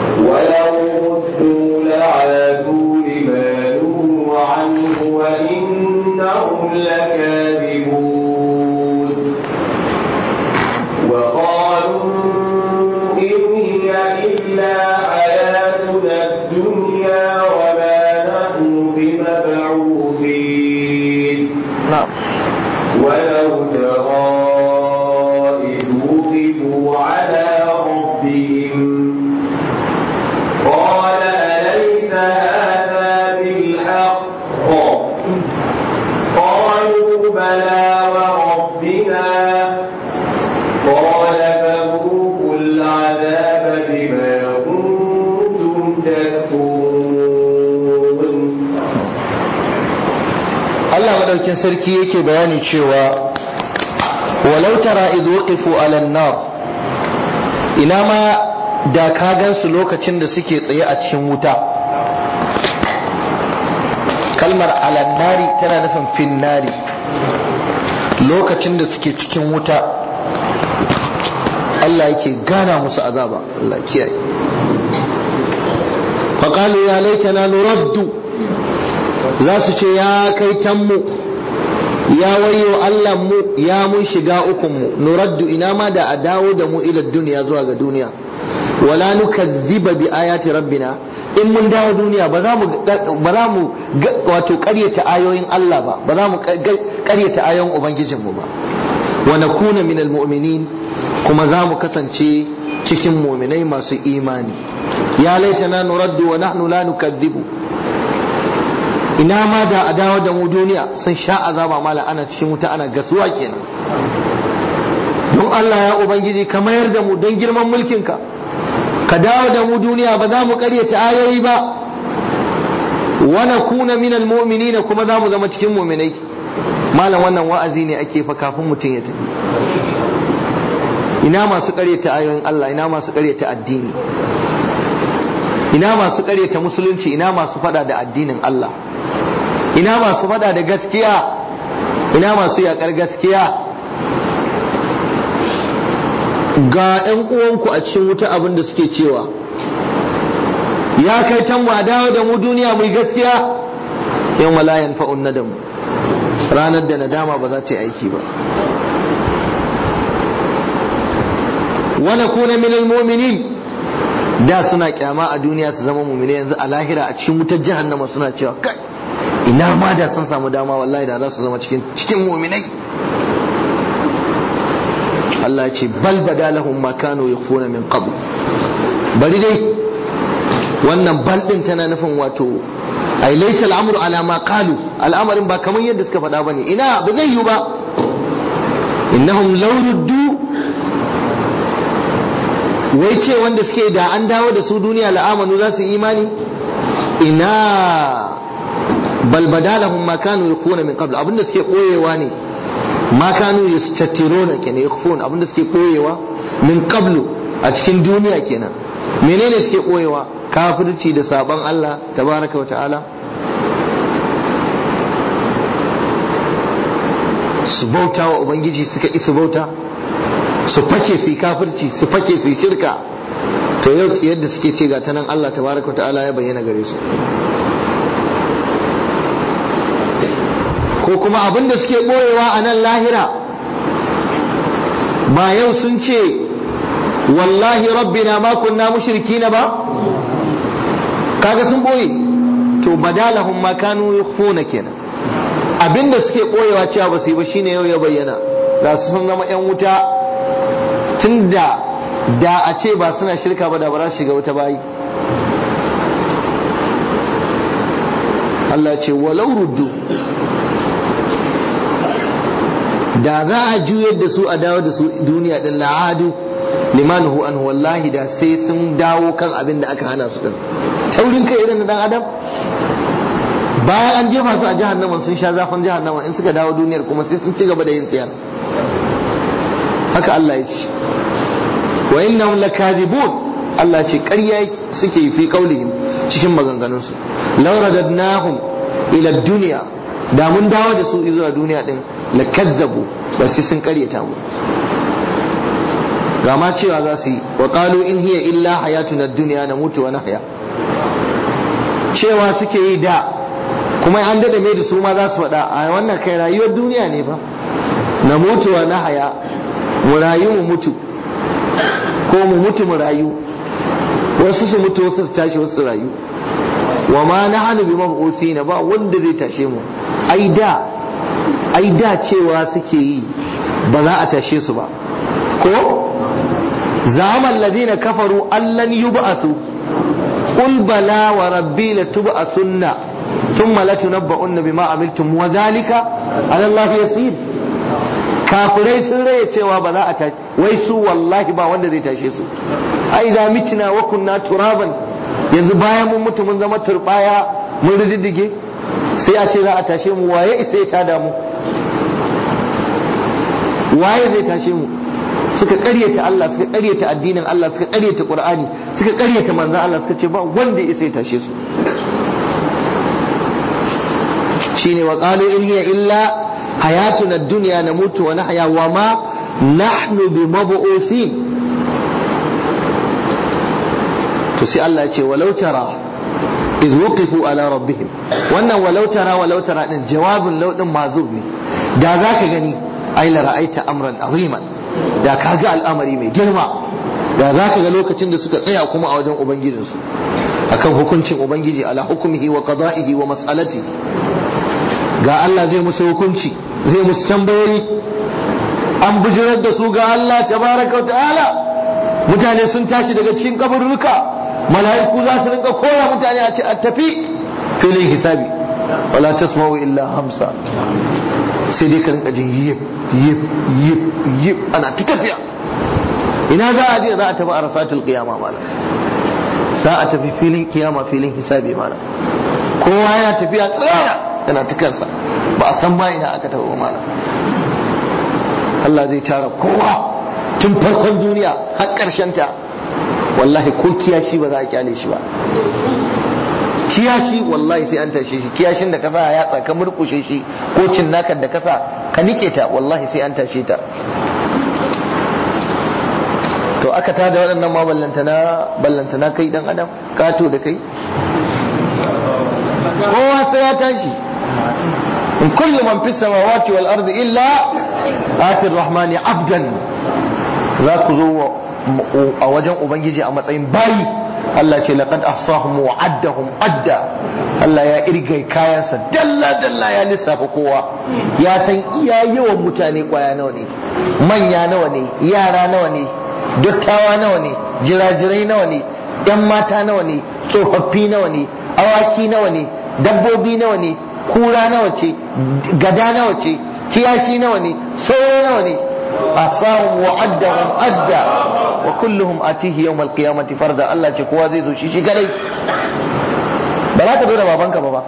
ولو ردوا لعادوا لما نهوا عنه وإن sarki yake bayani cewa walau tara idh waqifu ala nar ina ma da ka gansu lokacin da suke tsaye a cikin wuta kalmar ala nari tana nufin fin nari lokacin da suke cikin wuta Allah yake gana musu azaba Allah kiyaye faƙalu ya laitana nuraddu za su ce ya kai tanmu ya wayo Allah mu ya mun shiga ukunmu nuraddu ina ma da a dawo da mu ila duniya zuwa ga duniya wala nukazziba bi ayati rabbina in mun dawo duniya ba za mu ba za mu wato ƙaryata ayoyin Allah ba ba za mu ƙaryata ayoyin ubangijinmu ba wa nakuna minal mu'minin kuma za mu kasance cikin mu'minai masu imani ya laitana nuraddu wa nahnu la nukazzibu ina ma da a dawo da mu duniya sun sha azaba mala ana cikin wuta ana gasuwa kenan don Allah ya ubangiji ka mayar da mu don girman mulkinka ka dawo da mu duniya ba za mu karyata ayoyi ba wa nakuna minal mu'minina kuma za mu zama cikin mu'minai malam wannan wa'azi ne ake fa kafin mutum ya tafi ina masu karyata ayoyin Allah ina masu karyata addini ina masu karyata musulunci ina masu fada da addinin Allah ina masu fada da gaskiya ina masu yakar gaskiya ga 'yan uwanku a cikin wuta abin da suke cewa ya kai can mu a dawo da mu duniya mai gaskiya yan walayan fa'un nadamu ranar da nadama ba za ta yi aiki ba wani kuna minal mu'minin da suna kyama a duniya su zama mumine yanzu a lahira a cikin wutar jahannama suna cewa kai ina ma da sun samu dama wallahi da za su zama cikin cikin muminai Allah ya ce bal bada lahum ma kanu yakhfuna min qabl bari dai wannan bal din tana nufin wato ai laysa al'amru ala ma qalu al'amarin ba kamar yadda suka faɗa bane ina ba zai yi ba innahum law ruddu wai ce wanda suke da an dawo da su duniya la'amanu za su imani ina balbada lahum ma kanu yakuna min qabl abinda suke koyewa ne ma kanu yastatiruna kenan yakhfun abinda suke koyewa min qablu a cikin duniya kenan menene suke koyewa kafirci da sabon Allah tabaraka wa ta'ala su bauta wa ubangiji suka isa bauta su fake su kafirci su fake su shirka to yau yadda suke ce ga tanan Allah tabaraka ta'ala ya bayyana gare su ko kuma abin da suke boyewa a nan lahira ba yau sun ce wallahi rabbina ma kunna mushrikina ba kaga sun boye to badalahum ma kanu yukhfuna kenan abinda suke boyewa cewa ba su yi ba shine yau ya bayyana ga su sun zama yan wuta tun da da a ce ba suna shirka ba da ba za su shiga wuta bayi Allah ce walau ruddu da za a juyar da su a dawo da su duniya din la'adu limanuhu an wallahi da sai sun dawo kan abin da aka hana su din taurin kai irin na dan adam bayan an jefa su a jahannama sun sha zafin jahannama in suka dawo duniyar kuma sai sun ci gaba da yin tsiyar haka Allah ya ce wa innahum lakazibun Allah ce ƙarya suke fi kaulihim cikin maganganunsu law radadnahum ila dunya da mun dawo da su zuwa duniya din lakazzabu ba sai sun ƙaryata mu ga ma cewa za su yi wa qalu in hiya illa hayatuna dunya namutu wa nahya cewa suke yi da kuma an dada mai da su ma za su faɗa a wannan kai rayuwar duniya ne ba na mutu wa nahya mu rayu mu mutu ko mu mutu mu rayu wasu su mutu wasu su tashi wasu su rayu wa ma na hannu bi mabusi na ba wanda zai tashe mu ai da ai da cewa suke yi ba za a tashe su ba ko zaman ladina kafaru allan yub'asu qul bala wa rabbi latub'asunna thumma latunabba'unna bima amiltum wa dhalika ala allah yasir kafirai sun raya cewa ba za a tashi wai su wallahi ba wanda zai tashe su ai za mitina wa kunna turaban yanzu bayan mun mutu mun zama turbaya mun rididdige sai a ce za a tashe mu waye isa ya tada mu waye zai tashe mu suka karyata Allah suka karyata addinin Allah suka karyata Qur'ani suka karyata manzon Allah suka ce ba wanda ya sai tashe su shine wa qalu in hiya illa hayatuna ad-dunya namutu wa nahya wa ma nahnu bimab'usin to sai Allah ya ce walau tara idh wuqifu ala rabbihim wannan walau tara walau tara din jawabin law din mazub ne da zaka gani ai la ra'aita amran aziman da kaga al'amari mai girma da zaka ga lokacin da suka tsaya kuma a wajen ubangijinsu akan hukuncin ubangiji ala hukumihi wa qada'ihi wa mas'alatihi ga Allah zai musu hukunci zai musu tambayoyi an bujirar da su ga Allah tabaraka ta'ala mutane sun tashi daga cikin kaburruka mala'iku za su rinka koya mutane a ce a tafi filin hisabi wala tasma'u illa hamsa sai dai ka rinka jin yip yip yip yip ana ta tafiya ina za a je za a tafi a rasatul qiyama malam za a tafi filin kiyama filin hisabi malam kowa yana tafiya tsara yana ta kansa ba a san ba ina aka tafi malam Allah zai tara kowa tun farkon duniya har ƙarshen ta wallahi ko kiyashi ba za a kyale shi ba kiyashi wallahi sai an tashe shi kiyashin da kasa ya yatsa ka murkushe shi ko cinnakan da kasa ka nike ta wallahi sai an tashe ta to aka tada waɗannan ma ballantana ballantana kai dan adam kato da kai kowa sai ya tashi in kullu man fis samawati wal ardi illa ati rahmani abdan za ku zo a wajen ubangiji a matsayin bayi Allah ce laqad ahsahum wa addahum adda Allah ya irgai kayansa dalla dalla ya lissafa kowa ya san iya yawan mutane kwaya nawa ne manya nawa ne yara nawa ne dattawa nawa ne jirajirai nawa ne yan mata nawa ne tsofaffi nawa ne awaki nawa ne dabbobi nawa ne kura nawa ce gada nawa ce kiyashi nawa ne sauro nawa ne asahum wa addahum adda wa kulluhum atihi yawm alqiyamati farda Allah ce kowa zai zo shi shi kadai ba za ka zo da babanka ba ba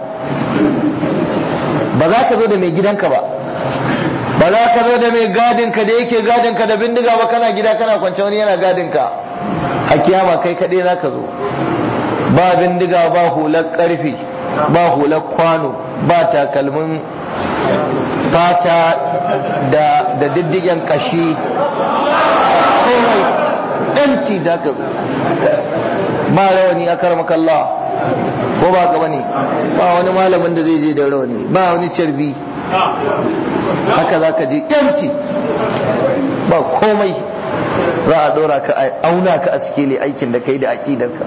ba za ka zo da mai gidanka ba ba za ka zo da mai gadinka da yake gadinka da bindiga ba kana gida kana kwance wani yana gadinka a kiyama kai kadai za ka zo ba bindiga ba hular karfi ba hular kwano ba takalmin fata da da diddigen kashi komai ɗanti da ka ba rawani a karmakalla ko ba ka bane ba wani malamin da zai je da rawani ba wani carbi haka za ka je ɗanti ba komai za a ɗora ka a auna ka a sikeli aikin da kai da aƙidarka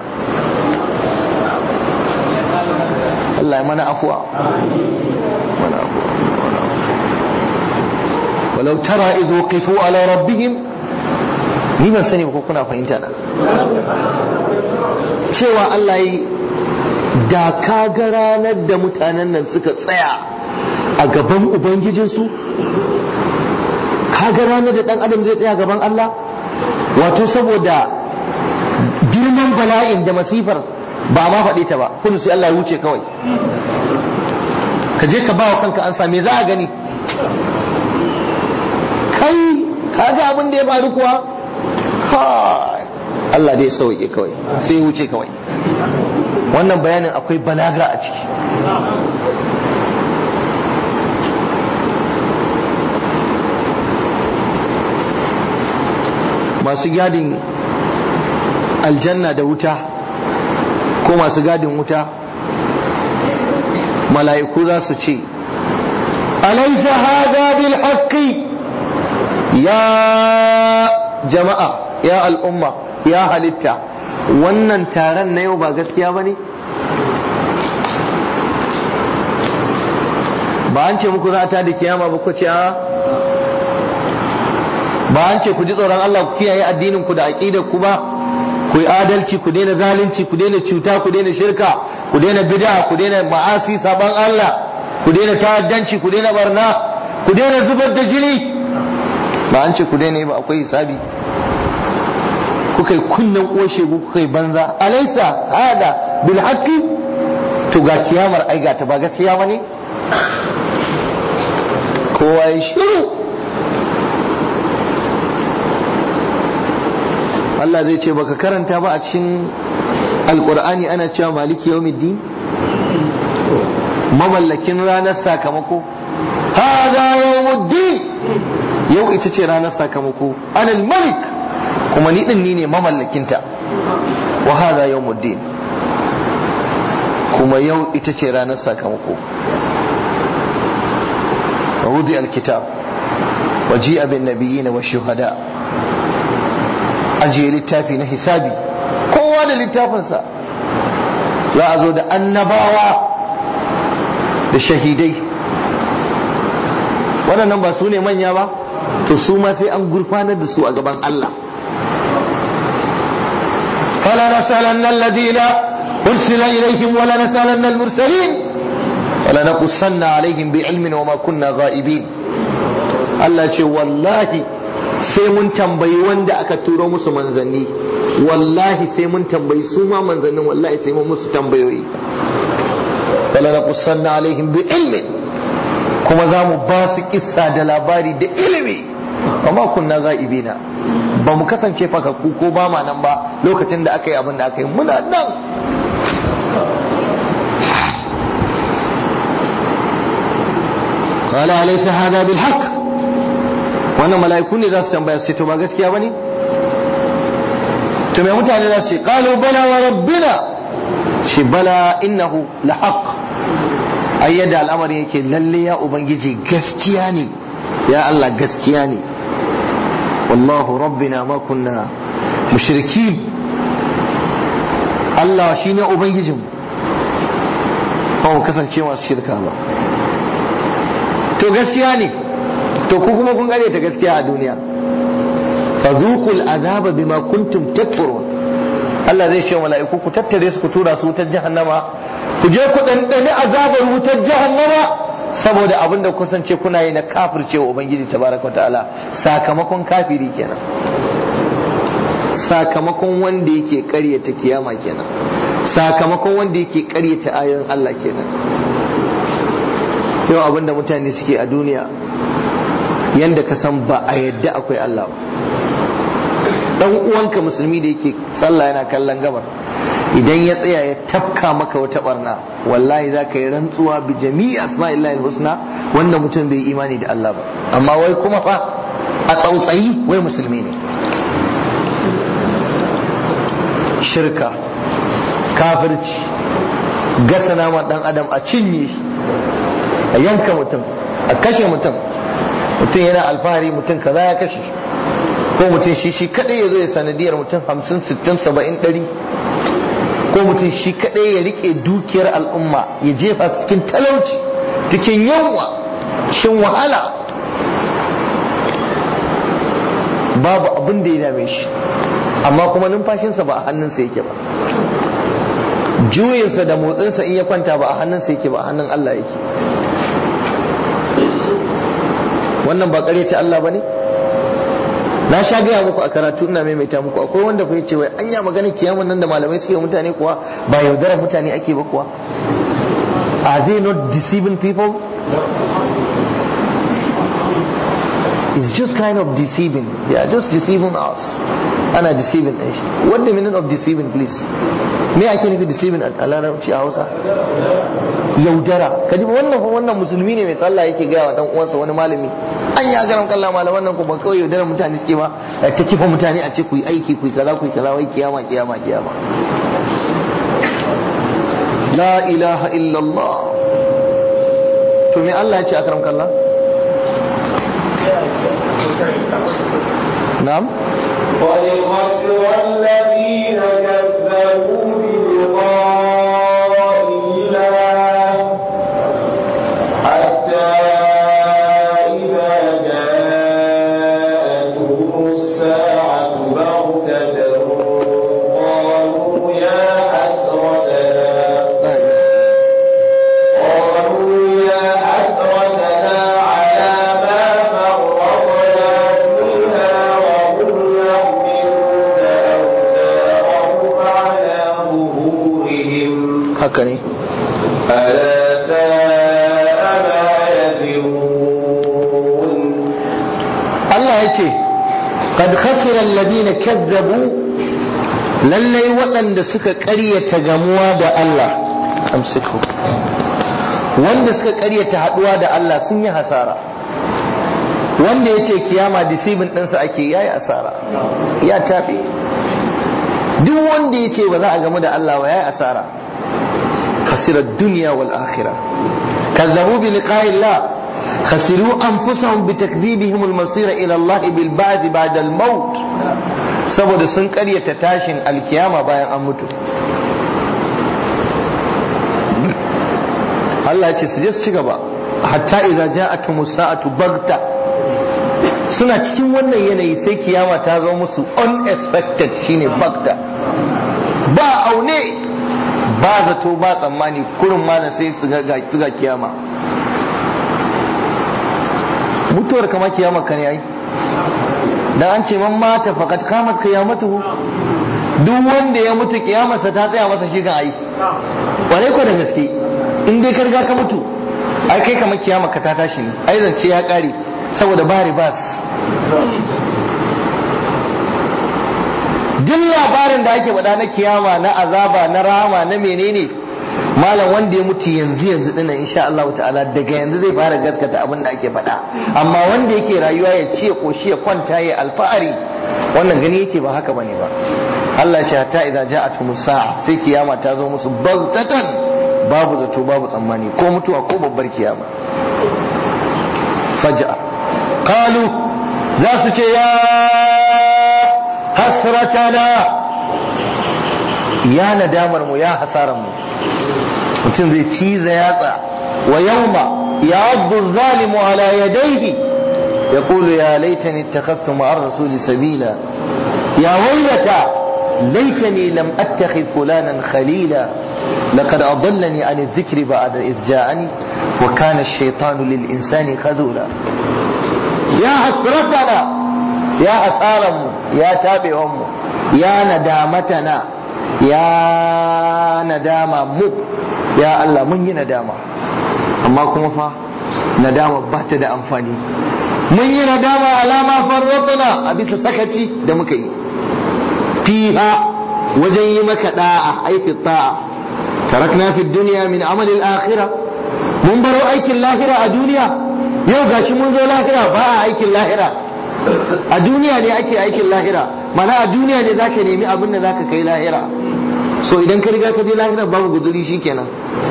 Allah ya mana afuwa mana afuwa walau tara izo qifu ala rabbihim ni ban sani ba ko kuna fahimta na cewa Allah yi da ka ga ranar da mutanen nan suka tsaya a gaban ubangijinsu ka ga ranar da dan adam zai tsaya gaban Allah wato saboda girman bala'in da masifar ba ma faɗi ta ba kudu sai Allah ya wuce kawai ka je ka ba wa kanka an me za a gani kai ka ga abin da ya faru kuwa Allah dai sauke kawai sai ya wuce kawai wannan bayanin akwai balaga a ciki masu gadin aljanna da wuta ko masu gadin wuta mala'iku za su ce alaisa hada bil haqqi ya jama'a ya al'umma ya halitta wannan taron na yau ba gaskiya ba ne ba an ce muku za ta da kiyama ba ku ce a ba an ce ku ji tsoron Allah ku kiyaye addinin ku da aqidar ku ba ku yi adalci ku daina zalunci ku daina cuta ku daina shirka ku daina bid'a ku daina ma'asi saban Allah ku daina ta'addanci ku daina barna ku daina zubar da jini ba an ce ku daina ba akwai hisabi kuka yi kunnen ƙoshe kuka yi banza alaisa hada bil haqqi to ga kiyamar ai ta ba gaskiya bane kowa ya shiru Allah zai ce baka karanta ba a cikin alkur'ani ana cewa maliki yawmiddin mamallakin ranar sakamako hada yawmuddin yau ita ce ranar sakamako anal malik kuma ni din ni ne mamallakinta wa hada yawmuddin kuma yau ita ce ranar sakamako ووضع الكتاب وجيء بالنبيين والشهداء ajiye littafi na hisabi kowa da littafinsa za a zo da annabawa da shahidai waɗannan ba su ne manya ba to su ma sai an gurfanar da su a gaban Allah fala nasalanna alladhina ursila ilaihim wala nasalanna almursalin wala naqussanna alaihim bi'ilmin wama kunna ghaibin Allah ce wallahi sai mun tambayi wanda aka turo musu manzanni wallahi sai mun tambayi su ma manzannin wallahi sai mun musu tambayoyi wala naqussanna alaihim bi ilmin kuma za mu ba su kissa da labari da ilimi amma kunna za'ibina ba mu kasance fakakku ko ba ma nan ba lokacin da aka yi abin da aka yi muna nan قال أليس هذا بالحق wannan mala'iku ne za su tambaya su ce to ba gaskiya bane to mai mutane za su ce qalu bala wa rabbina shi bala innahu la haqq ai yadda al'amari yake lalle ya ubangiji gaskiya ne ya Allah gaskiya ne wallahu rabbina ma kunna mushrikin Allah shine ubangijin ba mu kasance masu shirka ba to gaskiya ne to ku kuma kun gare ta gaskiya a duniya fazuqul azaba bima kuntum takfurun Allah zai ce mala'iku ku tattare su ku tura su wutar jahannama ku je ku dandane azabar wutar jahannama saboda abin da kusance kuna yi na kafirce wa ubangiji tabaraka ta'ala sakamakon kafiri kenan sakamakon wanda yake karyata kiyama kenan sakamakon wanda yake karyata ayoyin Allah kenan yau abin da mutane suke a duniya yanda ka san ba a yadda akwai Allah ba dan uwanka musulmi da yake sallah yana kallon gabar idan ya tsaya ya tafka maka wata barna wallahi za ka yi rantsuwa bi jami'i asma'illahi husna wanda mutum bai imani da Allah ba amma wai kuma fa a tsautsayi wai musulmi ne shirka kafirci gasa nama dan adam a cinye a yanka mutum a kashe mutum mutum yana alfahari mutum kaza ya kashe ko mutum shi shi kadai ya zo ya sanadiyar mutum hamsin sittin saba'in ɗari ko mutum shi kadai ya rike dukiyar al'umma ya jefa cikin talauci cikin yawa shin wahala babu abin da ya dame shi amma kuma numfashinsa ba a hannunsa yake ba juyinsa da motsinsa in ya kwanta ba a hannunsa yake ba a hannun Allah yake wannan ba ce Allah ba ne na sha gaya muku a karatu ina maimaita muku akwai wanda fa yace wai anya magana kiyamun nan da malamai suke mutane kuwa ba yaudarar mutane ake ba kuwa are they not deceiving people it's just kind of deceiving they are just deceiving us ana deceiving ɗin shi what the meaning of deceiving please me ake nufi deceiving a larabci a hausa yaudara kaji ba wannan wannan musulmi ne mai sallah yake gaya wa dan uwansa wani malami an ya garan kalla malaman nan ku ba kawai yaudara mutane suke ba ta kifa mutane a ce ku yi aiki ku yi kaza ku yi kaza wai kiyama kiyama kiyama la ilaha illallah to me Allah ya ce akram kallah na'am قد خسر الذين كذبوا بلقاء الله حتى إذا جاءتهم الساعة بغتة قالوا يا حسرتنا قالوا يا حسرتنا على ما فرطنا فيها وهم يحملون أوزارهم على ظهورهم haka ne ألا ساء ما يزرون Allah ya ce qad khasira alladhina kazzabu lallai waɗanda suka ƙaryata gamuwa da Allah amsiku wanda suka ƙaryata haɗuwa da Allah sun yi hasara wanda ya ce kiyama disibin ɗinsa ake yayi asara ya tafi duk wanda ya ce ba za a gamu da Allah ba yayi asara khasirar duniya wal akhirah kazzabu bi liqa'illah khasiru anfusahum bi takdhibihim al masir ila Allah bil ba'th ba'da al maut saboda sun karyata tashin alkiyama bayan an mutu Allah ya ce su je su ci gaba hatta idza ja'atumus sa'atu bagta suna cikin wannan yanayi sai kiyama ta zo musu unexpected shine bagta ba aune ba zato ba tsammani kurin mana sai su ga kiyama mutuwar kama kiyama ka ne ai dan an ce man mata faqad qamat qiyamatuhu duk wanda ya mutu kiyamarsa ta tsaya masa shi kan ai ware ko da gaske in dai ka riga ka mutu ai kai kamar kiyama ka ta tashi ne ai zance ya kare saboda ba ribas duk labarin da ake faɗa na kiyama na azaba na rama na menene malam wanda ya mutu yanzu yanzu dinnan insha Allah ta'ala daga yanzu zai fara gaskata abin da ake faɗa amma wanda yake rayuwa ya ce koshi ya kwanta ya alfahari wannan gani yake ba haka bane ba Allah ya ce hatta idza ja'atumus sa'a sai kiyama ta zo musu baghtatan babu zato babu tsammani ko mutuwa ko babbar kiyama faj'a qalu za su ce ya hasratana ya nadamar mu ya hasaran mu mutum zai ciza yatsa wa yawma ya'addu zalimu ala yadayhi يقول يا ليتني اتخذت مع الرسول سبيلا يا ويلتى ليتني لم اتخذ فلانا خليلا لقد أضلني عن الذكر بعد إذ جاءني وكان الشيطان للإنسان خذولا يا حسرتنا يا أسارم يا تابعهم يا ندامتنا يا ندامة مو يا الله من ندامة أما كما فا ندامة بات دا أنفاني من ندامة على ما فرطنا أبي سكتي دمكي فيها وجن مك داعة أي في الطاعة تركنا في الدنيا من عمل الآخرة mun baro aikin lahira a duniya yau gashi mun zo lahira ba a aikin lahira a duniya ne ake aikin lahira mana a duniya ne zaka nemi abin da zaka kai lahira so idan ka riga ka je lahira babu guzuri shikenan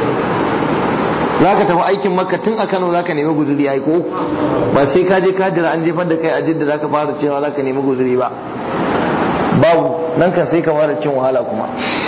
zaka tafi aikin makka tun a Kano zaka nemi guzuri ai ko ba sai ka je ka jira an jefar da kai a jidda zaka fara cewa zaka nemi guzuri ba babu nan kan sai ka fara cin wahala kuma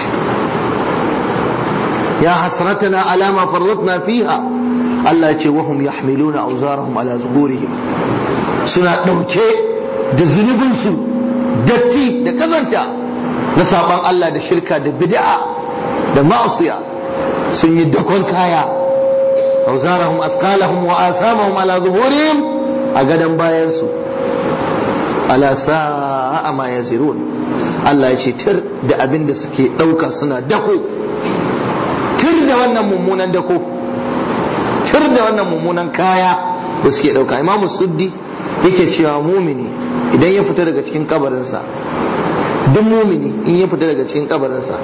يا حسرتنا على ما فرطنا فيها الله يقول وهم يحملون أوزارهم على ظهورهم سنة دوكي da zunubinsu datti da kazanta na saban Allah da shirka da bid'a da ma'asiya sun yi dakon kaya auzarahum asqalahum wa asamahum ala zuhurihim a gadan bayansu ala sa'a ma yazirun Allah ya ce tir da abin da suke dauka suna dako tir da wannan mummunan dako tir da wannan mummunan kaya da suke dauka imamu suddi yake cewa mumini idan ya fita daga cikin kabarinsa duk mumini in ya fita daga cikin kabarinsa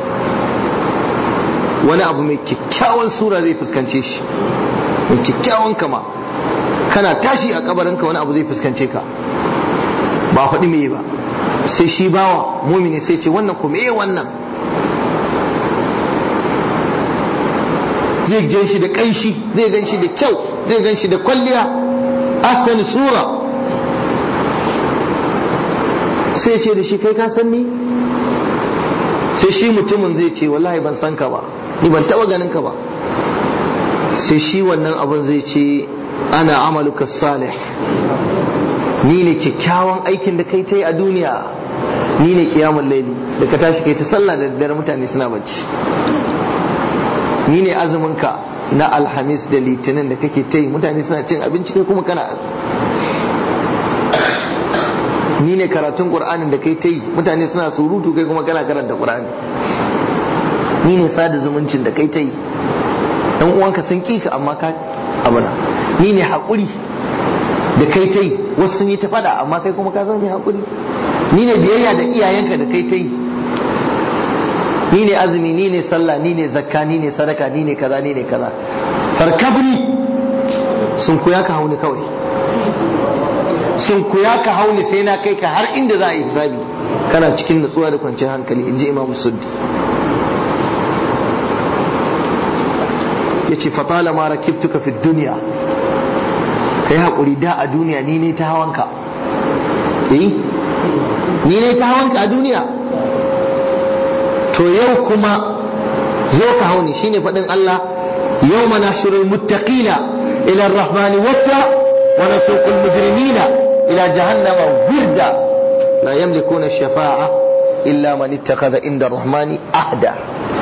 wani abu mai kyakkyawan sura zai fuskance shi mai kyakkyawan kama kana tashi a kabarinka wani abu zai fuskance ka ba faɗi me ba sai shi bawa mumini sai ce wannan kuma eh wannan zai gan shi da ƙanshi zai gan shi da kyau zai gan shi da kwalliya asani sura sai ce da shi kai ka san ni sai shi mutumin zai ce wallahi ban san ka ba ni ban taba ganin ka ba sai shi wannan abun zai ce ana amaluka salih ni ne kyakkyawan aikin da kai ta yi a duniya ni ne kiyamun laili da ka tashi kai ta sallah da daddare mutane suna bacci ni ne azuminka na alhamis da litinin da kake ta yi mutane suna cin abinci kai kuma kana azumi ni ne karatun qur'anin da kai ta yi mutane suna surutu kai kuma kana karanta qur'ani ni ne sada zumuncin da kai ta yi dan uwanka sun kika amma ka abuna ni ne haƙuri da kai ta yi wasu sun yi ta fada amma kai kuma ka zama mai haƙuri ni ne biyayya da iyayenka da kai ta yi ni ne azumi ni ne sallah ni ne zakka ni ne sadaka ni ne kaza ni ne kaza farkabni sun kuya ka hauni kawai sun kuya ka hauni sai na kai ka har inda za a yi hisabi kana cikin nutsuwa da kwanciyar hankali in ji imam suddi ya ce fatala ma rakibtuka fi duniya ka yi haƙuri da a duniya ni ne ta hawanka eh ni ne ta hawanka a duniya to yau kuma zo ka hauni shine faɗin Allah yau mana shirin muttaqina ila rahmani wata wa nasuqul mujrimina ila jahannama wirda la yamlikuna shafa'a illa man ittakhadha inda rahmani ahda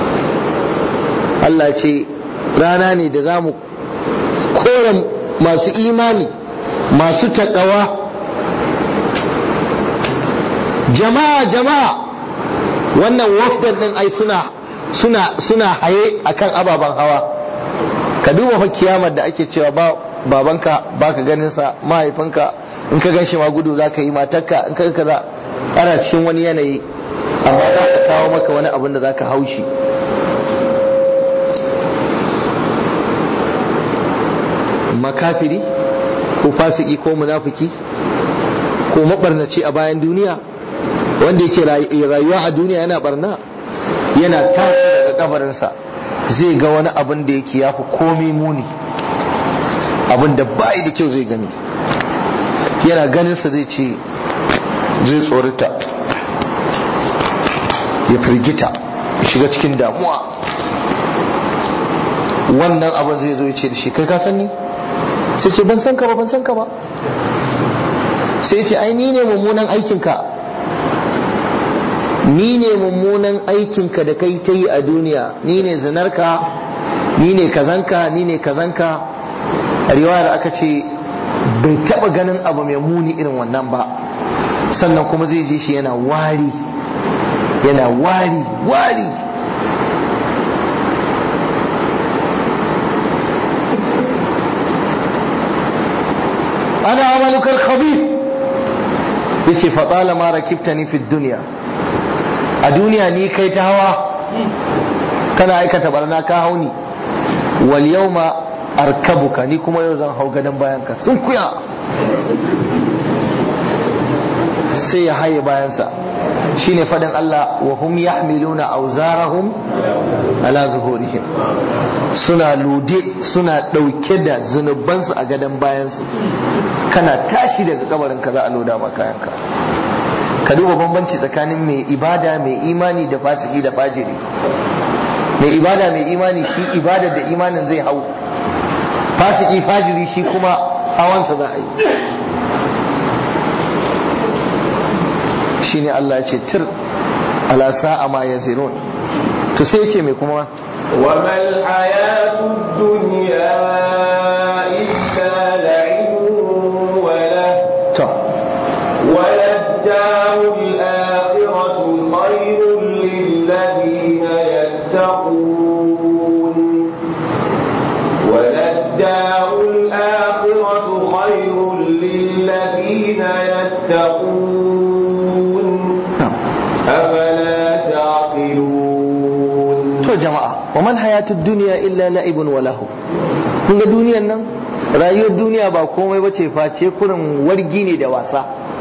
Allah ce rana ne da zamu kora masu imani masu taƙawa jama'a jama'a wannan wafdan din ai suna suna suna haye akan ababen hawa ka duba fa kiyamar da ake cewa ba babanka baka ganin sa mahaifinka in ka ganshi ma gudu zaka yi matarka in ka kaza ana cikin wani yanayi amma za ka kawo maka wani abin da zaka haushi makafiri ko fasiki ko munafiki ko mabarnaci a bayan duniya wanda yake rayuwa a duniya yana barna yana tashi daga kabarinsa zai ga wani abin da yake yafi komai muni abin da bai da kyau zai gani yana ganinsa zai ce zai tsorita ya firgita ya shiga cikin damuwa wannan abin zai zo ya ce da shi kai ka san ni sai ce ban san ka ba ban san ka ba sai ce ai ni ne mummunan aikinka ni ne mummunan aikinka da kai ta yi a duniya ni ne zinarka ni ne kazanka ni ne kazanka a riwayar aka ce bai taba ganin abu mai muni irin wannan ba sannan kuma zai je shi yana wari yana wari wari ana amalukar khabith yace fa talama rakibtani fi dunya a duniya ni kai ta hawa kana aikata barna ka hauni wal yawma arkabuka ni kuma yau zan hau gadon bayan ka sun kuya sai ya haye bayansa shine fadin Allah wa hum yahmiluna awzarahum ala zuhurihim suna lude suna dauke da zunubansu a gadon bayansu kana tashi daga kabarin ka za a loda maka yanka ka duba bambanci tsakanin mai ibada mai imani da fasiki da fajiri mai ibada mai imani shi ibada da imanin zai hau fasiki fajiri shi kuma hawansa za a yi shi ne Allah ce tir ala sa'a ma ya zirun to sai ce mai kuma وما الحياة الدنيا إلا لعب وله to وللدار الآخرة خير للذين يتقون وللدار الآخرة خير للذين يتقون na'am. أفلا تعقلون to jama'a wa man hayatud dunya illa la'ibun wa lahu kun ga duniyan nan rayuwar duniya ba komai bace face kurin wargi ne da wasa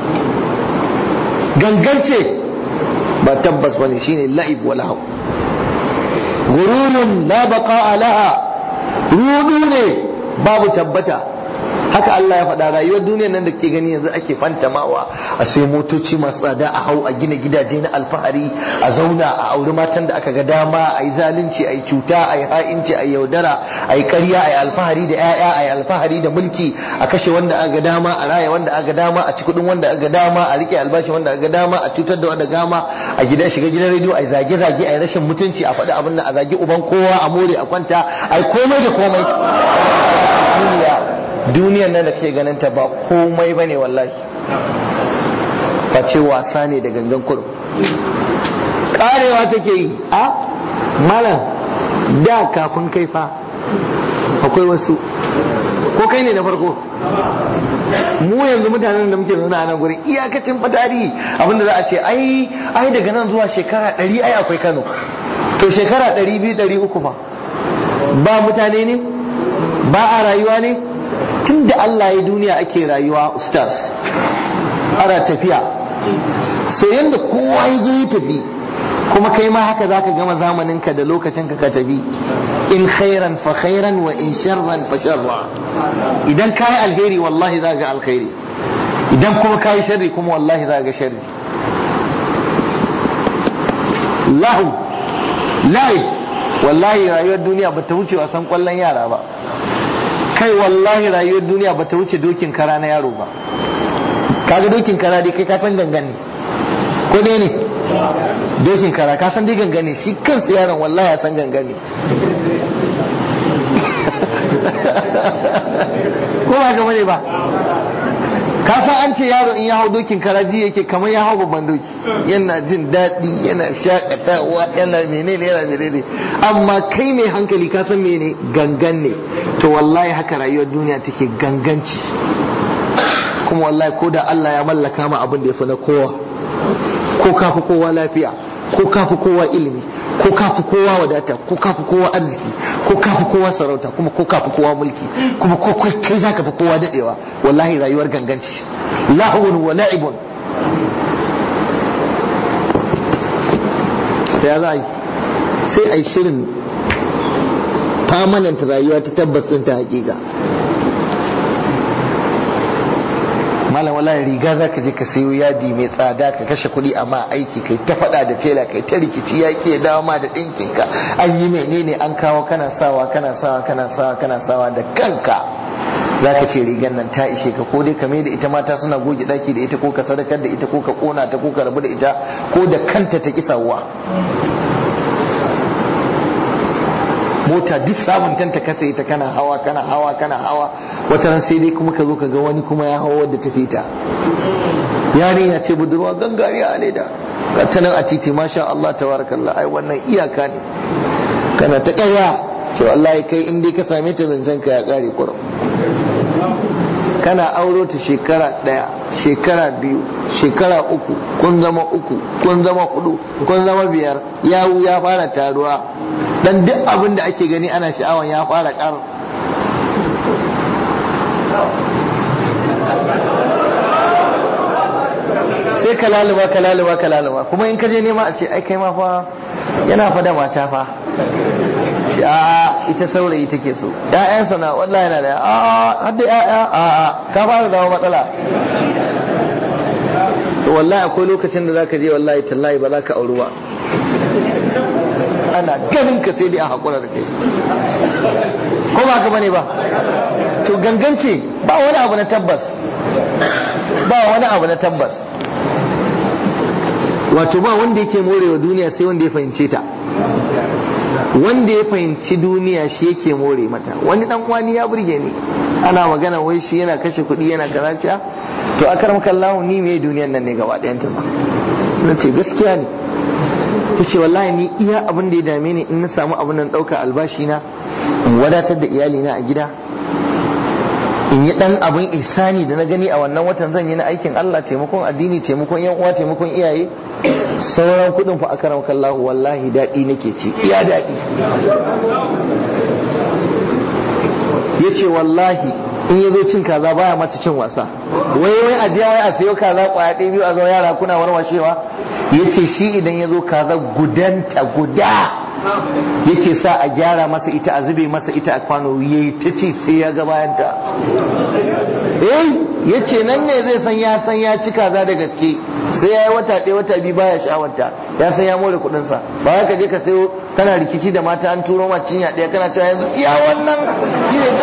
gangance ba tabbas bane shine la'ib wa lahu ghururun la baqa'a laha rudu ne babu tabbata haka Allah ya faɗa rayuwar duniyar nan da ke gani yanzu ake fantamawa a sai motoci masu tsada a hau a gina gidaje na alfahari a zauna a auri matan da aka ga dama a yi zalunci a yi cuta a yi ha'inci a yi yaudara a yi karya a yi alfahari da 'ya'ya a yi alfahari da mulki a kashe wanda aka ga dama a raya wanda aka ga dama a ci kuɗin wanda aka ga dama a rike albashi wanda aka ga dama a cutar da wanda gama a gida shiga gidan rediyo a yi zage-zage a yi rashin mutunci a faɗi abin da a zagi uban kowa a more a kwanta a yi komai da komai duniya duniyar nan da kake ganin ta ba komai ba ne wallahi face wasa ne da gangan kurum karewa take yi a malam da kafin kai fa akwai wasu ko kai ne na farko mu yanzu mutanen da muke zaune a nan gurin iyakacin fatari abinda za a ce ai ai daga nan zuwa shekara ɗari ai akwai kano to shekara ɗari biyu ɗari uku ba ba mutane ne ba a rayuwa ne tun da Allah ya duniya ake rayuwa ustaz ana tafiya so yadda kowa ya zo ya tafi kuma kai ma haka zaka gama zamaninka da lokacinka ka tafi in khairan fa khairan wa in sharran fa sharra idan ka yi alheri wallahi za ga alkhairi idan kuma ka yi sharri kuma wallahi za ga sharri lahu lahi wallahi rayuwar duniya ba ta wuce wasan kwallon yara ba kai wallahi rayuwar duniya ba ta wuce dokin kara na yaro ba kaga dokin kara dai kai ka san gangan ne ko dai ne dokin kara ka san dai gangan ne shi kansa yaron wallahi ya san gangan ne ko ba gaba ne ba ka san an ce yaro in ya hau dokin karaji yake kamar ya hau babban doki yana jin daɗi yana shakatawa yana menene yana menene amma kai mai hankali ka san mene gangan ne to wallahi haka rayuwar duniya take ganganci kuma wallahi ko da Allah ya mallaka ma abin da ya fi na kowa ko kafi kowa lafiya ko kafi kowa ilimi ko kafi kowa wadata ko kafi kowa arziki ko kafi kowa sarauta kuma ko kafi kowa mulki kuma ko kai zaka fi kowa dadewa wallahi rayuwar ganganci lahun wa la'ibun sai ya za yi sai a yi shirin permanent rayuwa ta tabbas ɗin ta hakika malam wallahi riga za ka je ka sayo yadi mai tsada ka kashe kuɗi amma aiki kai ta faɗa da tela kai ta rikici ya ke dawo ma da ɗinkin ka an yi menene an kawo kana sawa kana sawa kana sawa kana sawa da kanka za ka ce rigar nan ta ishe ka ko dai ka mai da ita mata suna goge ɗaki da ita ko ka sadakar da ita ko ka ƙona ta ko ka rabu da ita ko da kanta ta kisawa mota duk sabuntanta ka sai ta kana hawa kana hawa kana hawa wata ran sai dai kuma ka zo ka ga wani kuma ya hawa wadda ta fita yarinya ce budurwa gangare a leda ga ta nan a titi masha Allah tabarakallah ai wannan iyaka ne kana ta ƙarya ce wallahi kai in dai ka same ta zancen ka ya ƙare kurum kana auro ta shekara ɗaya shekara biyu shekara uku kun zama uku kun zama hudu kun zama biyar yawu ya fara taruwa dan duk abin da ake gani ana sha'awan ya fara kar sai ka laluba ka laluba ka laluba kuma in ka je nema a ce ai kai ma fa yana fa da mata fa ce a ita saurayi take so ƴaƴansa na wallahi yana da a har da ƴaƴa a a ka fara zama matsala to wallahi akwai lokacin da zaka je wallahi tallahi ba za ka auri ba ana ganin ka sai dai a haƙura da kai ko ba ka bane ba to gangance ba wani abu na tabbas ba wani abu na tabbas wato ba wanda yake morewa duniya sai wanda ya fahimce ta wanda ya fahimci duniya shi yake more mata wani dan wani ya burge ni ana magana wai shi yana kashe kuɗi yana kaza to akar makallahu ni me duniyan nan ne gaba ɗayan ta ba na ce gaskiya ne ya ce wallahi ni iya abin da ya dame ni in na samu abin nan ɗauka albashi na in wadatar da iyalina a gida in yi ɗan abin ihsani da na gani a wannan watan zan yi na aikin Allah taimakon addini taimakon yan uwa taimakon iyaye sauran kuɗin fa akaram kallahu wallahi daɗi nake ci iya daɗi ya ce wallahi in ya zo cin kaza baya mata cin wasa wai wai a jiya wai a sayo kaza kwaya ɗaya biyu a zo yara kuna warwashewa ya ce shi idan ya zo kaza gudanta guda yake sa a gyara masa ita a zube masa ita a kwano ya yi ta ce sai ya ga bayanta eh ya ce nan ne zai san ya san ya ci kaza da gaske sai ya yi wata ɗaya wata biyu baya sha'awarta ya san ya more kuɗinsa ba ya ka je ka sayo kana rikici da mata an turo ma cinya ɗaya kana cewa yanzu iya wannan shi ne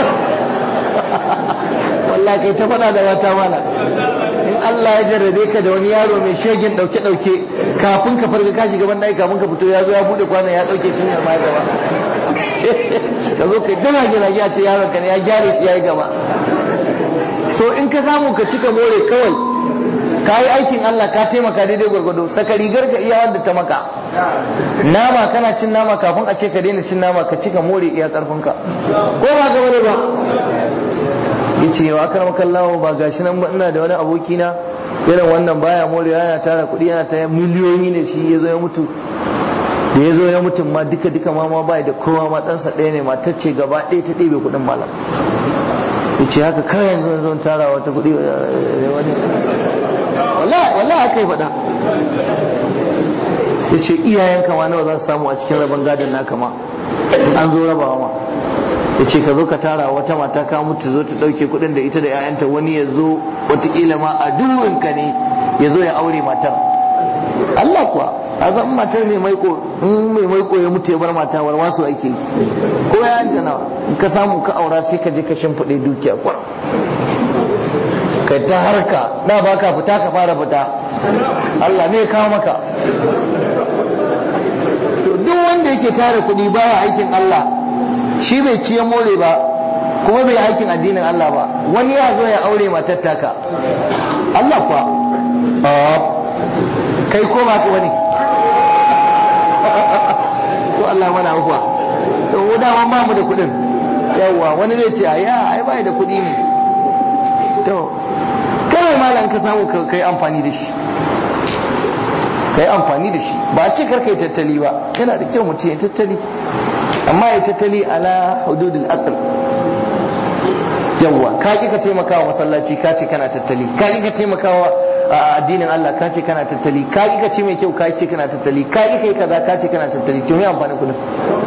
wallahi kai ta faɗa da mata mana in Allah ya jarrabe ka da wani yaro mai shegin ɗauke ɗauke kafin ka farga ka shiga banɗaki kafin ka fito ya zo ya buɗe kwanan ya ɗauke cinyar ma gaba ka zo kai dana gina a ce yaron ka ne ya gyare shi ya yi gaba so in ka samu ka cika more kawai ka yi aikin Allah ka taimaka daidai gwargwado saka rigar ka iya wanda ta maka nama kana cin nama kafin a ce ka daina cin nama ka cika more iya karfinka ko ba ka bane ba yace wa akram kallahu ba gashi nan ba ina da wani aboki na irin wannan baya more yana tara kuɗi yana ta miliyoyi ne shi ya zo ya mutu da ya zo ya mutum ma duka duka ma ma bai da kowa ma ɗansa ɗaya ne matar ce gaba ɗaya ta ɗebe kuɗin malam ya ce haka kawai yanzu zan tara wata kuɗi wani wallahi haka yi faɗa ya ce iyayen kama nawa za su samu a cikin rabon gadon naka ma an zo rabawa ma ya ce ka zo ka tara wata mata ka mutu zo ta ɗauke kuɗin da ita da 'ya'yanta wani ya zo wataƙila ma a duwinka ne ya zo ya aure matar Allah kuwa a san matar mai maiko in mai maiko ya mutu ya bar mata war wasu ake yi ko ya yanta nawa in ka samu ka aura sai ka je ka shimfiɗe dukiya kwar kai ta harka da ba ka fita ka fara fita Allah ne ya kawo maka to duk wanda yake tara kuɗi baya aikin Allah shi bai ciye more ba kuma bai aikin addinin Allah ba wani ya zo ya aure matar taka Allah kuwa kai ko ba ka wani to Allah mana afuwa to mu dama ba mu da kuɗin yawa wani zai ce ya ai bai da kuɗi ne to kawai malam ka samu ka kai amfani da shi kai amfani da shi ba a ce karka yi tattali ba yana da kyau mutum ya tattali amma ya tattali ala hududul aql yawa ka ki ka taimaka wa masallaci ka ce kana tattali ka ki ka taimaka wa addinin Allah ka ce kana tattali ka ki ka ce mai kyau ka ce kana tattali ka ki kai kaza ka ce kana tattali to me amfani kudin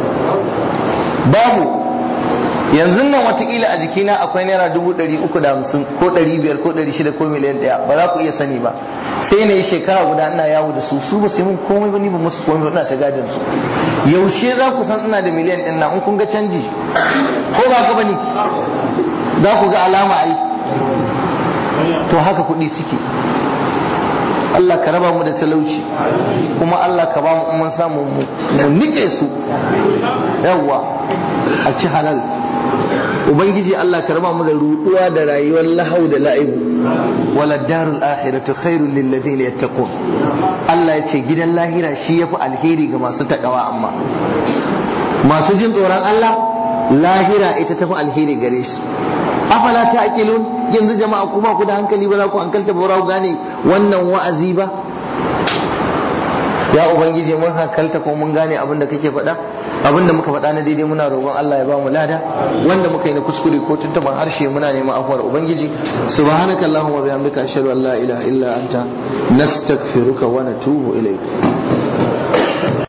babu yanzu nan watakila a jikina akwai naira dubu ɗari uku da hamsin ko ɗari biyar ko ɗari shida ko miliyan ɗaya ba za ku iya sani ba sai na yi shekara guda ina yawo da su su ba su yi mun komai ba ni ba musu komai ba ina ta gadin su yaushe za ku san ina da miliyan ɗin nan in kun ga canji ko ba ka bane za ku ga alama ai to haka kuɗi suke Allah ka raba mu da talauci kuma Allah ka ba mu mun samu mu nike su yawwa a ci halal ubangiji Allah ka raba mu da ruduwa da rayuwar lahau da la'ibu wala darul akhiratu khairul lil ladina yattaqun Allah ya ce gidan lahira shi yafi alheri ga masu takawa amma masu jin tsoron Allah lahira ita tafi alheri gare shi afala ta'qilun yanzu jama'a kuma ku da hankali ba za ku hankalta ba za ku gane wannan wa'azi ba ya ubangiji mun hankalta ko mun gane abin da kake faɗa abin da muka faɗa na daidai muna roƙon Allah ya ba mu lada wanda muka yi na kuskure ko tuntuban harshe muna neman afuwar ubangiji subhanaka allahumma bihamdika ashhadu an la ilaha illa anta nastaghfiruka wa natubu ilayk